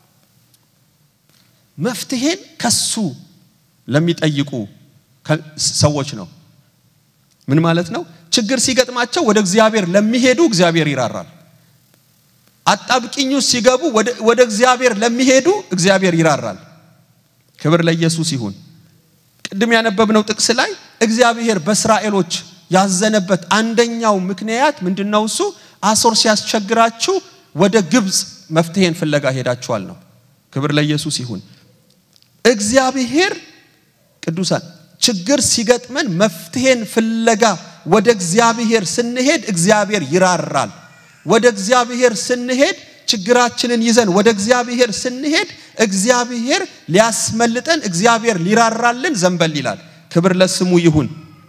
መፍትሄን ከሱ ለሚጠይቁ ሰዎች ነው። ምን ማለት ነው? ችግር ሲገጥማቸው ወደ እግዚአብሔር ለሚሄዱ እግዚአብሔር ይራራል። አጣብቂኙ ሲገቡ ወደ እግዚአብሔር ለሚሄዱ እግዚአብሔር ይራራል። ክብር ለኢየሱስ ይሁን። ቅድም ያነበብነው ጥቅስ ላይ እግዚአብሔር በእስራኤሎች ያዘነበት አንደኛው ምክንያት ምንድነው? እሱ አሶር ሲያስቸግራችሁ ወደ ግብፅ መፍትሄን ፍለጋ ሄዳችኋል ነው። ክብር ለኢየሱስ ይሁን። እግዚአብሔር ቅዱሳን ችግር ሲገጥመን መፍትሄን ፍለጋ ወደ እግዚአብሔር ስንሄድ እግዚአብሔር ይራራል። ወደ እግዚአብሔር ስንሄድ ችግራችንን ይዘን ወደ እግዚአብሔር ስንሄድ እግዚአብሔር ሊያስመልጠን እግዚአብሔር ሊራራልን ዘንበል ይላል። ክብር ለስሙ ይሁን።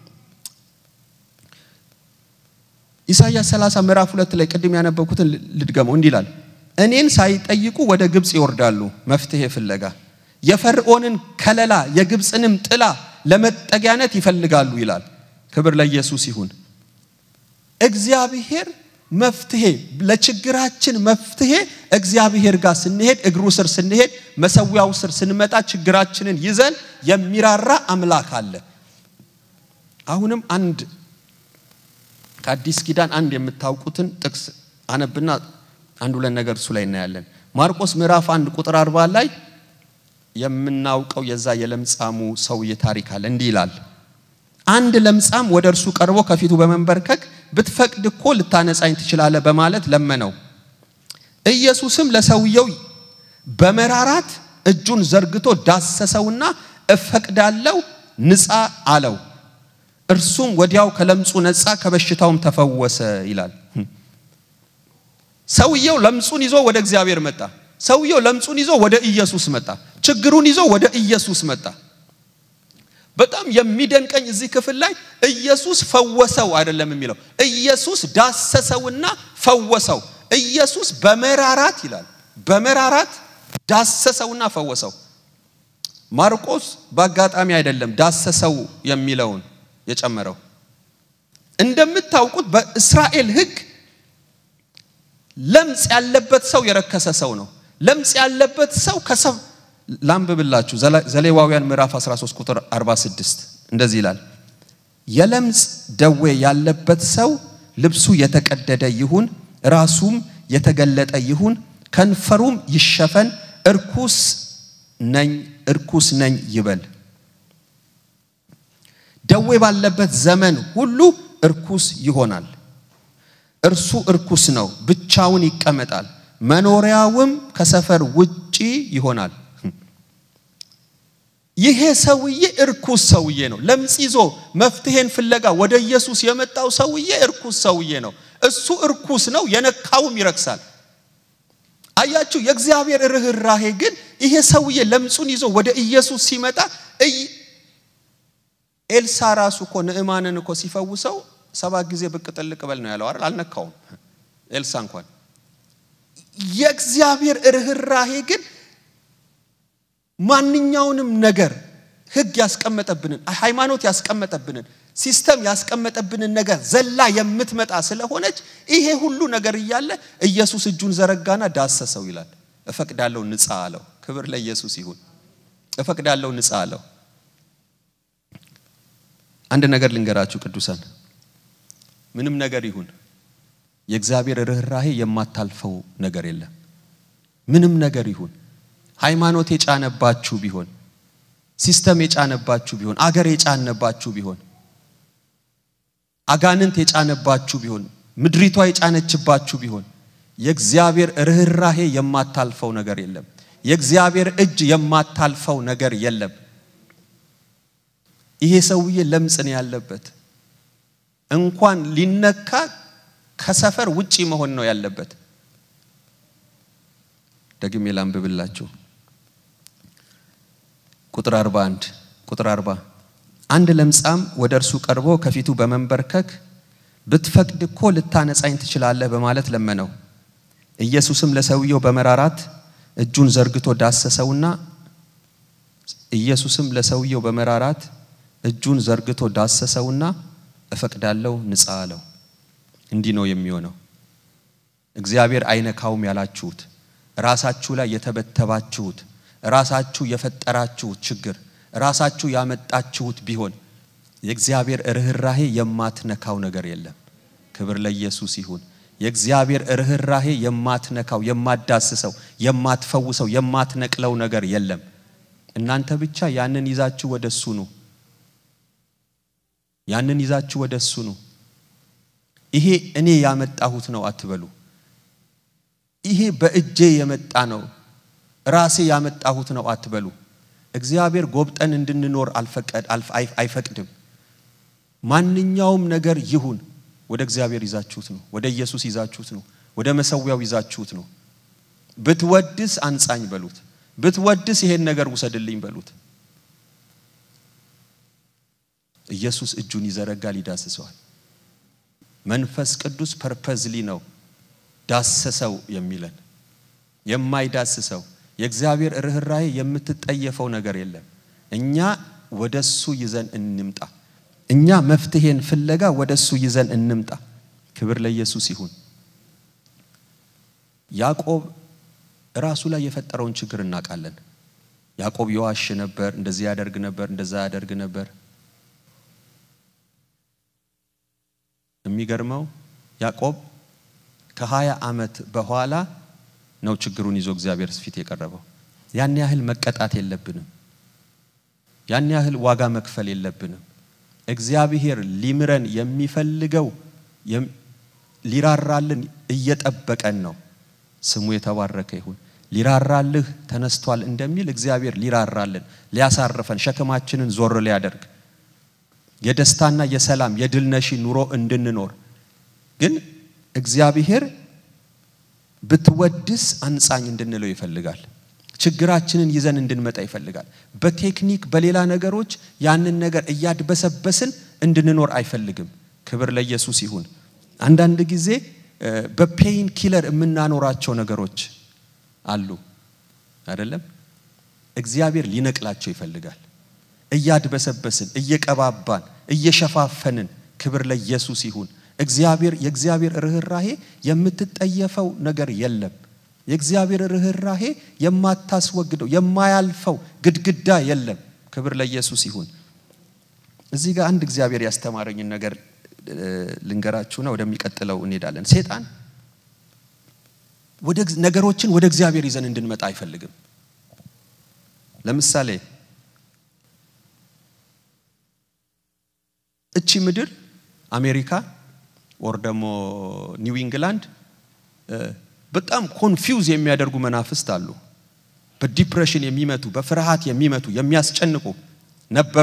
ኢሳይያስ 30 ምዕራፍ ሁለት ላይ ቅድም ያነበብኩትን ልድገመው። እንዲህ ይላል፣ እኔን ሳይጠይቁ ወደ ግብፅ ይወርዳሉ መፍትሄ ፍለጋ የፈርዖንን ከለላ የግብፅንም ጥላ ለመጠጊያነት ይፈልጋሉ ይላል። ክብር ለኢየሱስ ይሁን። እግዚአብሔር መፍትሄ ለችግራችን መፍትሄ እግዚአብሔር ጋር ስንሄድ እግሩ ስር ስንሄድ መሰዊያው ስር ስንመጣ ችግራችንን ይዘን የሚራራ አምላክ አለ። አሁንም አንድ ከአዲስ ኪዳን አንድ የምታውቁትን ጥቅስ አነብና አንድ ሁለት ነገር እሱ ላይ እናያለን። ማርቆስ ምዕራፍ አንድ ቁጥር አርባ ላይ የምናውቀው የዛ የለምጻሙ ሰውዬ ታሪክ አለ። እንዲህ ይላል አንድ ለምጻም ወደ እርሱ ቀርቦ ከፊቱ በመንበርከክ ብትፈቅድ እኮ ልታነጻኝ ትችላለህ በማለት ለመነው። ኢየሱስም ለሰውየው በመራራት እጁን ዘርግቶ ዳሰሰውና እፈቅዳለሁ ንጻ አለው። እርሱም ወዲያው ከለምጹ ነጻ፣ ከበሽታውም ተፈወሰ ይላል። ሰውየው ለምጹን ይዞ ወደ እግዚአብሔር መጣ። ሰውየው ለምጹን ይዞ ወደ ኢየሱስ መጣ። ችግሩን ይዞ ወደ ኢየሱስ መጣ። በጣም የሚደንቀኝ እዚህ ክፍል ላይ ኢየሱስ ፈወሰው አይደለም የሚለው ኢየሱስ ዳሰሰውና ፈወሰው ኢየሱስ በመራራት ይላል በመራራት ዳሰሰውና ፈወሰው ማርቆስ በአጋጣሚ አይደለም ዳሰሰው የሚለውን የጨመረው እንደምታውቁት በእስራኤል ሕግ ለምጽ ያለበት ሰው የረከሰ ሰው ነው ለምጽ ያለበት ሰው ከሰው ላንብብላችሁ ዘሌዋውያን ምዕራፍ 13 ቁጥር 46 እንደዚህ ይላል የለምጽ ደዌ ያለበት ሰው ልብሱ የተቀደደ ይሁን ራሱም የተገለጠ ይሁን ከንፈሩም ይሸፈን እርኩስ ነኝ እርኩስ ነኝ ይበል ደዌ ባለበት ዘመን ሁሉ እርኩስ ይሆናል እርሱ እርኩስ ነው ብቻውን ይቀመጣል መኖሪያውም ከሰፈር ውጪ ይሆናል ይሄ ሰውዬ እርኩስ ሰውዬ ነው ለምጽ ይዞ መፍትሄን ፍለጋ ወደ ኢየሱስ የመጣው ሰውዬ እርኩስ ሰውዬ ነው እሱ እርኩስ ነው የነካውም ይረክሳል አያችሁ የእግዚአብሔር ርኅራሄ ግን ይሄ ሰውዬ ለምጹን ይዞ ወደ ኢየሱስ ሲመጣ ኤልሳ ራሱ እኮ ንዕማንን እኮ ሲፈውሰው ሰባት ጊዜ ብቅ ጥልቅ በል ነው ያለው አይደል አልነካውም ኤልሳ እንኳን የእግዚአብሔር ርኅራሄ ግን ማንኛውንም ነገር ህግ ያስቀመጠብንን ሃይማኖት ያስቀመጠብንን ሲስተም ያስቀመጠብንን ነገር ዘላ የምትመጣ ስለሆነች ይሄ ሁሉ ነገር እያለ ኢየሱስ እጁን ዘረጋና ዳሰሰው ይላል እፈቅዳለሁ ንጻ አለው ክብር ለኢየሱስ ይሁን እፈቅዳለሁ ንጻ አለው አንድ ነገር ልንገራችሁ ቅዱሳን ምንም ነገር ይሁን የእግዚአብሔር ርኅራሄ የማታልፈው ነገር የለም ምንም ነገር ይሁን ሃይማኖት የጫነባችሁ ቢሆን ሲስተም የጫነባችሁ ቢሆን አገር የጫነባችሁ ቢሆን አጋንንት የጫነባችሁ ቢሆን ምድሪቷ የጫነችባችሁ ቢሆን የእግዚአብሔር ርኅራሄ የማታልፈው ነገር የለም የእግዚአብሔር እጅ የማታልፈው ነገር የለም ይሄ ሰውዬ ለምጽ ነው ያለበት እንኳን ሊነካ ከሰፈር ውጪ መሆን ነው ያለበት ደግሜ ላንብብላችሁ ቁጥር 41 ቁጥር 40 አንድ ለምጻም ወደ እርሱ ቀርቦ ከፊቱ በመንበርከክ ብትፈቅድ እኮ ልታነጻኝ ትችላለህ በማለት ለመነው ኢየሱስም ለሰውየው በመራራት እጁን ዘርግቶ ዳሰሰውና ኢየሱስም ለሰውየው በመራራት እጁን ዘርግቶ ዳሰሰውና እፈቅዳለሁ ንጻ አለው እንዲህ ነው የሚሆነው እግዚአብሔር አይነካውም ያላችሁት ራሳችሁ ላይ የተበተባችሁት ራሳችሁ የፈጠራችሁት ችግር ራሳችሁ ያመጣችሁት ቢሆን የእግዚአብሔር ርኅራሄ የማትነካው ነገር የለም ክብር ለኢየሱስ ይሁን የእግዚአብሔር ርኅራሄ የማትነካው የማዳስሰው የማትፈውሰው የማትነቅለው ነገር የለም እናንተ ብቻ ያንን ይዛችሁ ወደ እሱ ኑ ያንን ይዛችሁ ወደ እሱ ኑ ይሄ እኔ ያመጣሁት ነው አትበሉ ይሄ በእጄ የመጣ ነው ራሴ ያመጣሁት ነው አትበሉ እግዚአብሔር ጎብጠን እንድንኖር አልፈቀድ አይፈቅድም ማንኛውም ነገር ይሁን ወደ እግዚአብሔር ይዛችሁት ነው ወደ ኢየሱስ ይዛችሁት ነው ወደ መሰዊያው ይዛችሁት ነው ብትወድስ አንጻኝ በሉት ብትወድስ ይሄን ነገር ውሰድልኝ በሉት ኢየሱስ እጁን ይዘረጋል ይዳስሰዋል መንፈስ ቅዱስ ፐርፐዝሊ ነው ዳሰሰው የሚለን የማይዳስሰው የእግዚአብሔር ርኅራሄ የምትጠየፈው ነገር የለም እኛ ወደሱ ይዘን እንምጣ እኛ መፍትሄን ፍለጋ ወደሱ ይዘን እንምጣ ክብር ለኢየሱስ ይሁን ያዕቆብ ራሱ ላይ የፈጠረውን ችግር እናውቃለን ያዕቆብ የዋሽ ነበር እንደዚህ ያደርግ ነበር እንደዛ ያደርግ ነበር የሚገርመው ያዕቆብ ከሀያ ዓመት በኋላ ነው ችግሩን ይዞ እግዚአብሔር ፊት የቀረበው ያን ያህል መቀጣት የለብንም ያን ያህል ዋጋ መክፈል የለብንም እግዚአብሔር ሊምረን የሚፈልገው ሊራራልን እየጠበቀን ነው ስሙ የተባረከ ይሁን ሊራራልህ ተነስቷል እንደሚል እግዚአብሔር ሊራራልን ሊያሳርፈን ሸክማችንን ዞር ሊያደርግ የደስታና የሰላም የድልነሺ ኑሮ እንድንኖር ግን እግዚአብሔር ብትወድስ አንጻኝ እንድንለው ይፈልጋል ችግራችንን ይዘን እንድንመጣ ይፈልጋል። በቴክኒክ በሌላ ነገሮች ያንን ነገር እያድበሰበስን እንድንኖር አይፈልግም። ክብር ለኢየሱስ ይሁን። አንዳንድ ጊዜ በፔይን ኪለር የምናኖራቸው ነገሮች አሉ አይደለም። እግዚአብሔር ሊነቅላቸው ይፈልጋል። እያድበሰበስን፣ እየቀባባን፣ እየሸፋፈንን ክብር ለኢየሱስ ይሁን። እግዚአብሔር የእግዚአብሔር ርኅራሄ የምትጠየፈው ነገር የለም። የእግዚአብሔር ርኅራሄ የማታስወግደው የማያልፈው ግድግዳ የለም። ክብር ለኢየሱስ ይሁን። እዚህ ጋር አንድ እግዚአብሔር ያስተማረኝን ነገር ልንገራችሁና ወደሚቀጥለው እንሄዳለን። ሴጣን ወደ ነገሮችን ወደ እግዚአብሔር ይዘን እንድንመጣ አይፈልግም። ለምሳሌ እቺ ምድር አሜሪካ ወር ደግሞ ኒው ኢንግላንድ በጣም ኮንፊውዝ የሚያደርጉ መናፍስት አሉ። በዲፕሬሽን የሚመቱ በፍርሃት የሚመቱ የሚያስጨንቁ ነበሩ።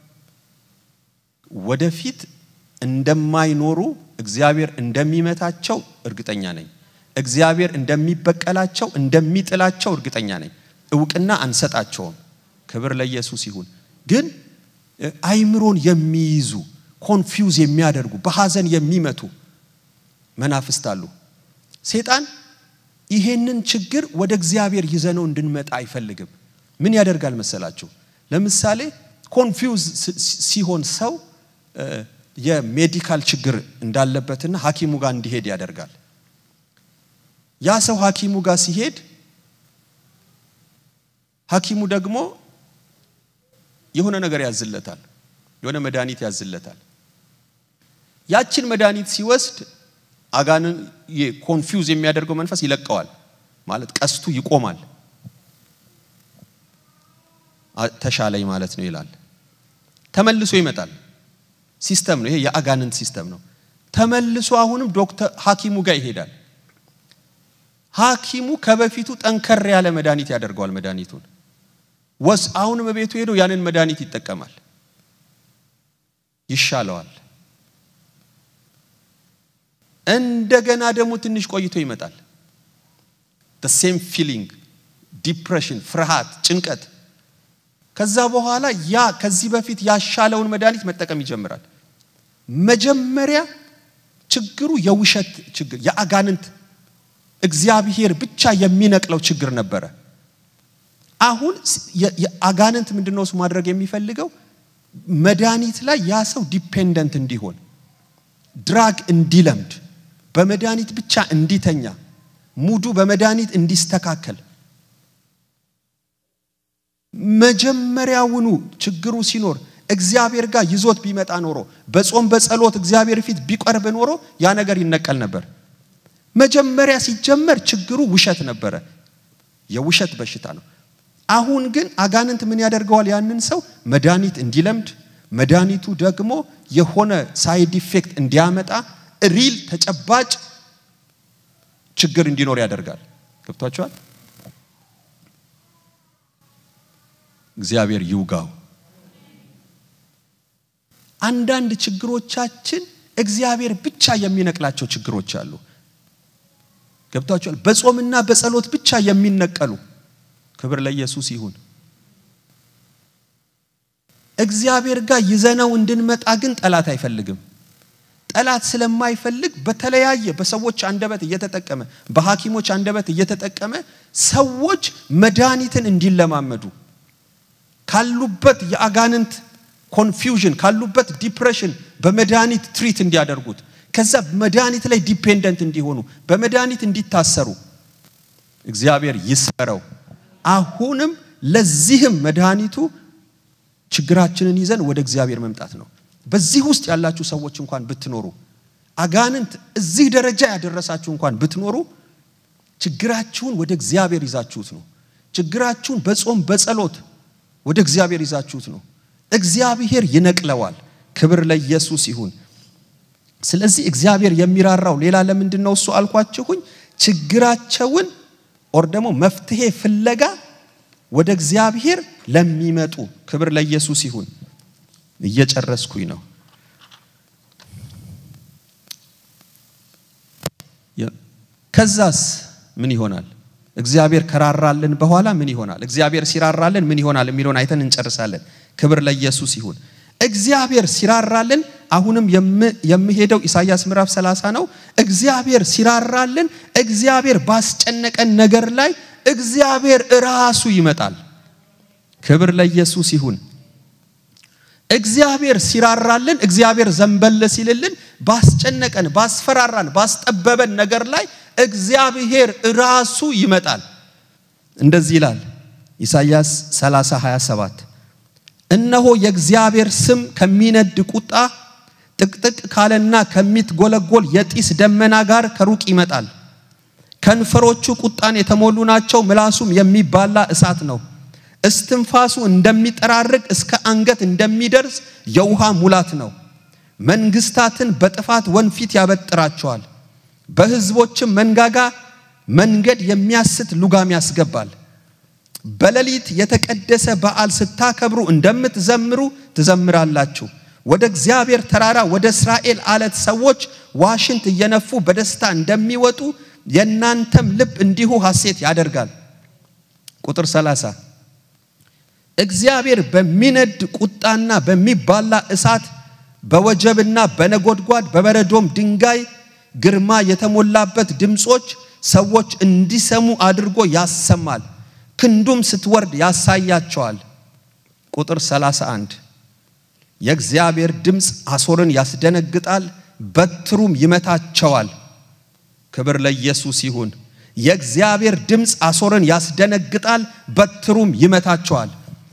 ወደፊት እንደማይኖሩ እግዚአብሔር እንደሚመታቸው እርግጠኛ ነኝ። እግዚአብሔር እንደሚበቀላቸው እንደሚጥላቸው እርግጠኛ ነኝ። እውቅና አንሰጣቸውም። ክብር ለኢየሱስ ይሁን። ግን አይምሮን የሚይዙ ኮንፊውዝ የሚያደርጉ በሐዘን የሚመቱ መናፍስት አሉ። ሴጣን ይሄንን ችግር ወደ እግዚአብሔር ይዘነው እንድንመጣ አይፈልግም። ምን ያደርጋል መሰላችሁ? ለምሳሌ ኮንፊውዝ ሲሆን ሰው የሜዲካል ችግር እንዳለበትና ሐኪሙ ጋር እንዲሄድ ያደርጋል። ያ ሰው ሐኪሙ ጋር ሲሄድ ሐኪሙ ደግሞ የሆነ ነገር ያዝለታል፣ የሆነ መድኃኒት ያዝለታል። ያችን መድኃኒት ሲወስድ አጋንን ኮንፊውዝ የሚያደርገው መንፈስ ይለቀዋል። ማለት ቀስቱ ይቆማል። ተሻለኝ ማለት ነው ይላል። ተመልሶ ይመጣል። ሲስተም ነው ይሄ፣ የአጋንንት ሲስተም ነው። ተመልሶ አሁንም ዶክተር ሐኪሙ ጋር ይሄዳል። ሐኪሙ ከበፊቱ ጠንከር ያለ መድኃኒት ያደርገዋል። መድኃኒቱን ወስ አሁንም በቤቱ ሄዶ ያንን መድኃኒት ይጠቀማል፣ ይሻለዋል። እንደገና ደግሞ ትንሽ ቆይቶ ይመጣል። ሴም ፊሊንግ ዲፕሬሽን፣ ፍርሃት፣ ጭንቀት። ከዛ በኋላ ያ ከዚህ በፊት ያሻለውን መድኃኒት መጠቀም ይጀምራል። መጀመሪያ ችግሩ የውሸት ችግር የአጋንንት እግዚአብሔር ብቻ የሚነቅለው ችግር ነበረ። አሁን የአጋንንት ምንድነው እሱ ማድረግ የሚፈልገው መድኃኒት ላይ ያ ሰው ዲፔንደንት እንዲሆን ድራግ እንዲለምድ በመድኃኒት ብቻ እንዲተኛ ሙዱ በመድኃኒት እንዲስተካከል መጀመሪያውኑ ችግሩ ሲኖር እግዚአብሔር ጋር ይዞት ቢመጣ ኖሮ በጾም በጸሎት እግዚአብሔር ፊት ቢቀርብ ኖሮ ያ ነገር ይነቀል ነበር። መጀመሪያ ሲጀመር ችግሩ ውሸት ነበረ፣ የውሸት በሽታ ነው። አሁን ግን አጋንንት ምን ያደርገዋል? ያንን ሰው መድኃኒት እንዲለምድ መድኃኒቱ ደግሞ የሆነ ሳይድ ኢፌክት እንዲያመጣ ሪል ተጨባጭ ችግር እንዲኖር ያደርጋል። ገብቷቸዋል? እግዚአብሔር ይውጋው። አንዳንድ ችግሮቻችን እግዚአብሔር ብቻ የሚነቅላቸው ችግሮች አሉ። ገብቷቸዋል? በጾምና በጸሎት ብቻ የሚነቀሉ ክብር ለኢየሱስ ይሁን። እግዚአብሔር ጋር ይዘነው እንድንመጣ ግን ጠላት አይፈልግም። ጠላት ስለማይፈልግ በተለያየ በሰዎች አንደበት እየተጠቀመ በሐኪሞች አንደበት እየተጠቀመ ሰዎች መድኃኒትን እንዲለማመዱ ካሉበት የአጋንንት ኮንፊውዥን ካሉበት ዲፕሬሽን በመድኃኒት ትሪት እንዲያደርጉት ከዛ መድኃኒት ላይ ዲፔንደንት እንዲሆኑ በመድኃኒት እንዲታሰሩ እግዚአብሔር ይስበረው። አሁንም ለዚህም መድኃኒቱ ችግራችንን ይዘን ወደ እግዚአብሔር መምጣት ነው። በዚህ ውስጥ ያላችሁ ሰዎች እንኳን ብትኖሩ አጋንንት እዚህ ደረጃ ያደረሳችሁ እንኳን ብትኖሩ ችግራችሁን ወደ እግዚአብሔር ይዛችሁት ነው። ችግራችሁን በጾም በጸሎት ወደ እግዚአብሔር ይዛችሁት ነው። እግዚአብሔር ይነቅለዋል። ክብር ለኢየሱስ ይሁን። ስለዚህ እግዚአብሔር የሚራራው ሌላ ለምንድን ነው? እሱ አልኳችሁኝ ችግራቸውን ኦር ደግሞ መፍትሄ ፍለጋ ወደ እግዚአብሔር ለሚመጡ ክብር ለኢየሱስ ይሁን። እየጨረስኩኝ ነው። ከዛስ ምን ይሆናል? እግዚአብሔር ከራራልን በኋላ ምን ይሆናል? እግዚአብሔር ሲራራልን ምን ይሆናል የሚለውን አይተን እንጨርሳለን። ክብር ለኢየሱስ ይሁን። እግዚአብሔር ሲራራልን አሁንም የምሄደው ኢሳይያስ ምዕራፍ 30 ነው። እግዚአብሔር ሲራራልን እግዚአብሔር ባስጨነቀን ነገር ላይ እግዚአብሔር ራሱ ይመጣል። ክብር ለኢየሱስ ይሁን። እግዚአብሔር ሲራራልን እግዚአብሔር ዘንበል ሲልልን ባስጨነቀን፣ ባስፈራራን፣ ባስጠበበን ነገር ላይ እግዚአብሔር ራሱ ይመጣል። እንደዚህ ይላል ኢሳይያስ 30 27 እነሆ የእግዚአብሔር ስም ከሚነድ ቁጣ ጥቅጥቅ ካለና ከሚትጎለጎል የጢስ ደመና ጋር ከሩቅ ይመጣል። ከንፈሮቹ ቁጣን የተሞሉ ናቸው፣ ምላሱም የሚባላ እሳት ነው። እስትንፋሱ እንደሚጠራርግ እስከ አንገት እንደሚደርስ የውሃ ሙላት ነው። መንግስታትን በጥፋት ወንፊት ያበጥራቸዋል። በሕዝቦችም መንጋጋ መንገድ የሚያስት ሉጋም ያስገባል። በሌሊት የተቀደሰ በዓል ስታከብሩ እንደምትዘምሩ ትዘምራላችሁ። ወደ እግዚአብሔር ተራራ ወደ እስራኤል አለት ሰዎች ዋሽንት እየነፉ በደስታ እንደሚወጡ የእናንተም ልብ እንዲሁ ሐሴት ያደርጋል። ቁጥር 30 እግዚአብሔር በሚነድ ቁጣና በሚባላ እሳት በወጀብና በነጎድጓድ በበረዶም ድንጋይ ግርማ የተሞላበት ድምፆች ሰዎች እንዲሰሙ አድርጎ ያሰማል። ክንዱም ስትወርድ ያሳያቸዋል። ቁጥር 31 የእግዚአብሔር ድምፅ አሦርን ያስደነግጣል፣ በትሩም ይመታቸዋል። ክብር ለኢየሱስ ይሁን። የእግዚአብሔር ድምፅ አሦርን ያስደነግጣል፣ በትሩም ይመታቸዋል።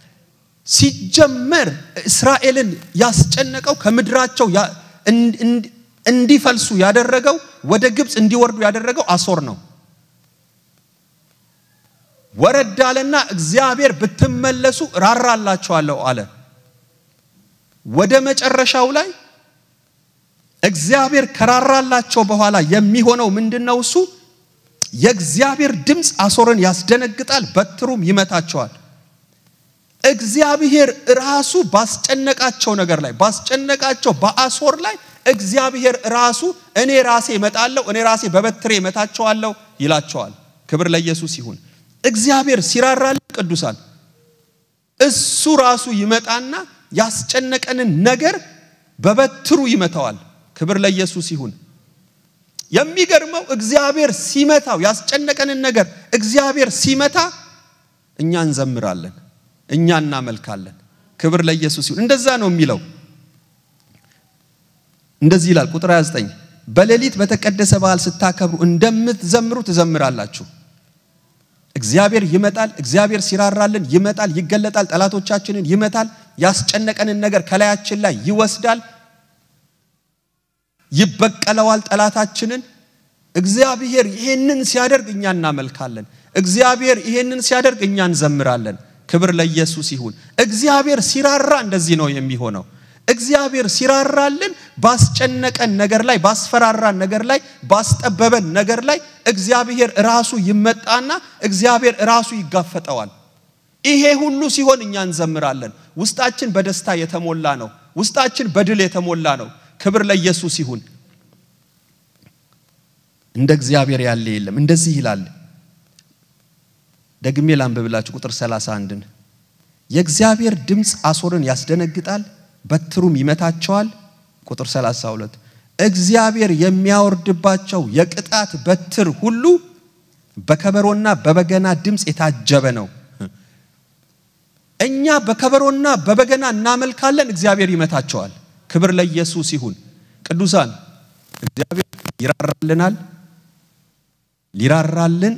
ሲጀመር እስራኤልን ያስጨነቀው ከምድራቸው እንዲፈልሱ ያደረገው ወደ ግብፅ እንዲወርዱ ያደረገው አሦር ነው። ወረድ አለና እግዚአብሔር ብትመለሱ ራራላችኋለሁ አለ። ወደ መጨረሻው ላይ እግዚአብሔር ከራራላቸው በኋላ የሚሆነው ምንድነው? እሱ የእግዚአብሔር ድምፅ አሦርን ያስደነግጣል፣ በትሩም ይመታቸዋል። እግዚአብሔር ራሱ ባስጨነቃቸው ነገር ላይ ባስጨነቃቸው በአሦር ላይ እግዚአብሔር ራሱ እኔ ራሴ እመጣለሁ፣ እኔ ራሴ በበትሬ እመታቸዋለሁ ይላቸዋል። ክብር ለኢየሱስ ይሁን። እግዚአብሔር ሲራራልን ቅዱሳን እሱ ራሱ ይመጣና ያስጨነቀንን ነገር በበትሩ ይመታዋል። ክብር ለኢየሱስ ይሁን። የሚገርመው እግዚአብሔር ሲመታው ያስጨነቀንን ነገር እግዚአብሔር ሲመታ እኛ እንዘምራለን፣ እኛ እናመልካለን። ክብር ለኢየሱስ ይሁን። እንደዛ ነው የሚለው። እንደዚህ ይላል ቁጥር 29 በሌሊት በተቀደሰ በዓል ስታከብሩ እንደምትዘምሩ ትዘምራላችሁ። እግዚአብሔር ይመጣል። እግዚአብሔር ሲራራልን ይመጣል፣ ይገለጣል፣ ጠላቶቻችንን ይመታል፣ ያስጨነቀንን ነገር ከላያችን ላይ ይወስዳል፣ ይበቀለዋል ጠላታችንን። እግዚአብሔር ይሄንን ሲያደርግ እኛ እናመልካለን። እግዚአብሔር ይሄንን ሲያደርግ እኛ እንዘምራለን። ክብር ለኢየሱስ ይሁን። እግዚአብሔር ሲራራ እንደዚህ ነው የሚሆነው። እግዚአብሔር ሲራራልን ባስጨነቀን ነገር ላይ ባስፈራራን ነገር ላይ ባስጠበበን ነገር ላይ እግዚአብሔር ራሱ ይመጣና እግዚአብሔር ራሱ ይጋፈጠዋል። ይሄ ሁሉ ሲሆን እኛ እንዘምራለን። ውስጣችን በደስታ የተሞላ ነው። ውስጣችን በድል የተሞላ ነው። ክብር ለኢየሱስ ይሁን። እንደ እግዚአብሔር ያለ የለም። እንደዚህ ይላል። ደግሜ ላንብብላችሁ ቁጥር 31ን የእግዚአብሔር ድምፅ አሦርን ያስደነግጣል በትሩም ይመታቸዋል። ቁጥር 32 እግዚአብሔር የሚያወርድባቸው የቅጣት በትር ሁሉ በከበሮና በበገና ድምፅ የታጀበ ነው። እኛ በከበሮና በበገና እናመልካለን፣ እግዚአብሔር ይመታቸዋል። ክብር ለኢየሱስ ይሁን። ቅዱሳን እግዚአብሔር ይራራልናል። ሊራራልን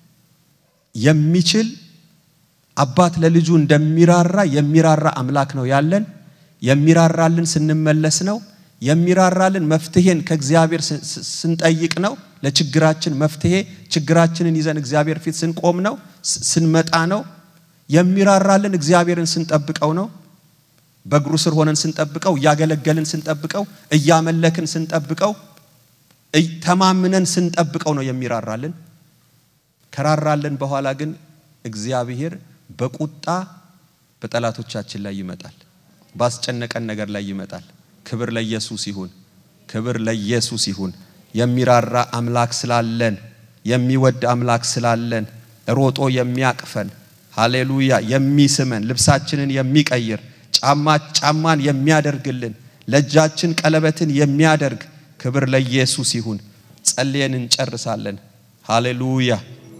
የሚችል አባት ለልጁ እንደሚራራ የሚራራ አምላክ ነው ያለን። የሚራራልን ስንመለስ ነው። የሚራራልን መፍትሄን ከእግዚአብሔር ስንጠይቅ ነው። ለችግራችን መፍትሄ ችግራችንን ይዘን እግዚአብሔር ፊት ስንቆም ነው፣ ስንመጣ ነው። የሚራራልን እግዚአብሔርን ስንጠብቀው ነው። በእግሩ ስር ሆነን ስንጠብቀው፣ እያገለገልን ስንጠብቀው፣ እያመለክን ስንጠብቀው፣ ተማምነን ስንጠብቀው ነው የሚራራልን። ከራራልን በኋላ ግን እግዚአብሔር በቁጣ በጠላቶቻችን ላይ ይመጣል። ባስጨነቀን ነገር ላይ ይመጣል። ክብር ለኢየሱስ ይሁን። ክብር ለኢየሱስ ይሁን። የሚራራ አምላክ ስላለን፣ የሚወድ አምላክ ስላለን፣ ሮጦ የሚያቅፈን ሃሌሉያ የሚስመን ልብሳችንን የሚቀይር ጫማ ጫማን የሚያደርግልን ለእጃችን ቀለበትን የሚያደርግ ክብር ለኢየሱስ ይሁን። ጸልየን እንጨርሳለን። ሃሌሉያ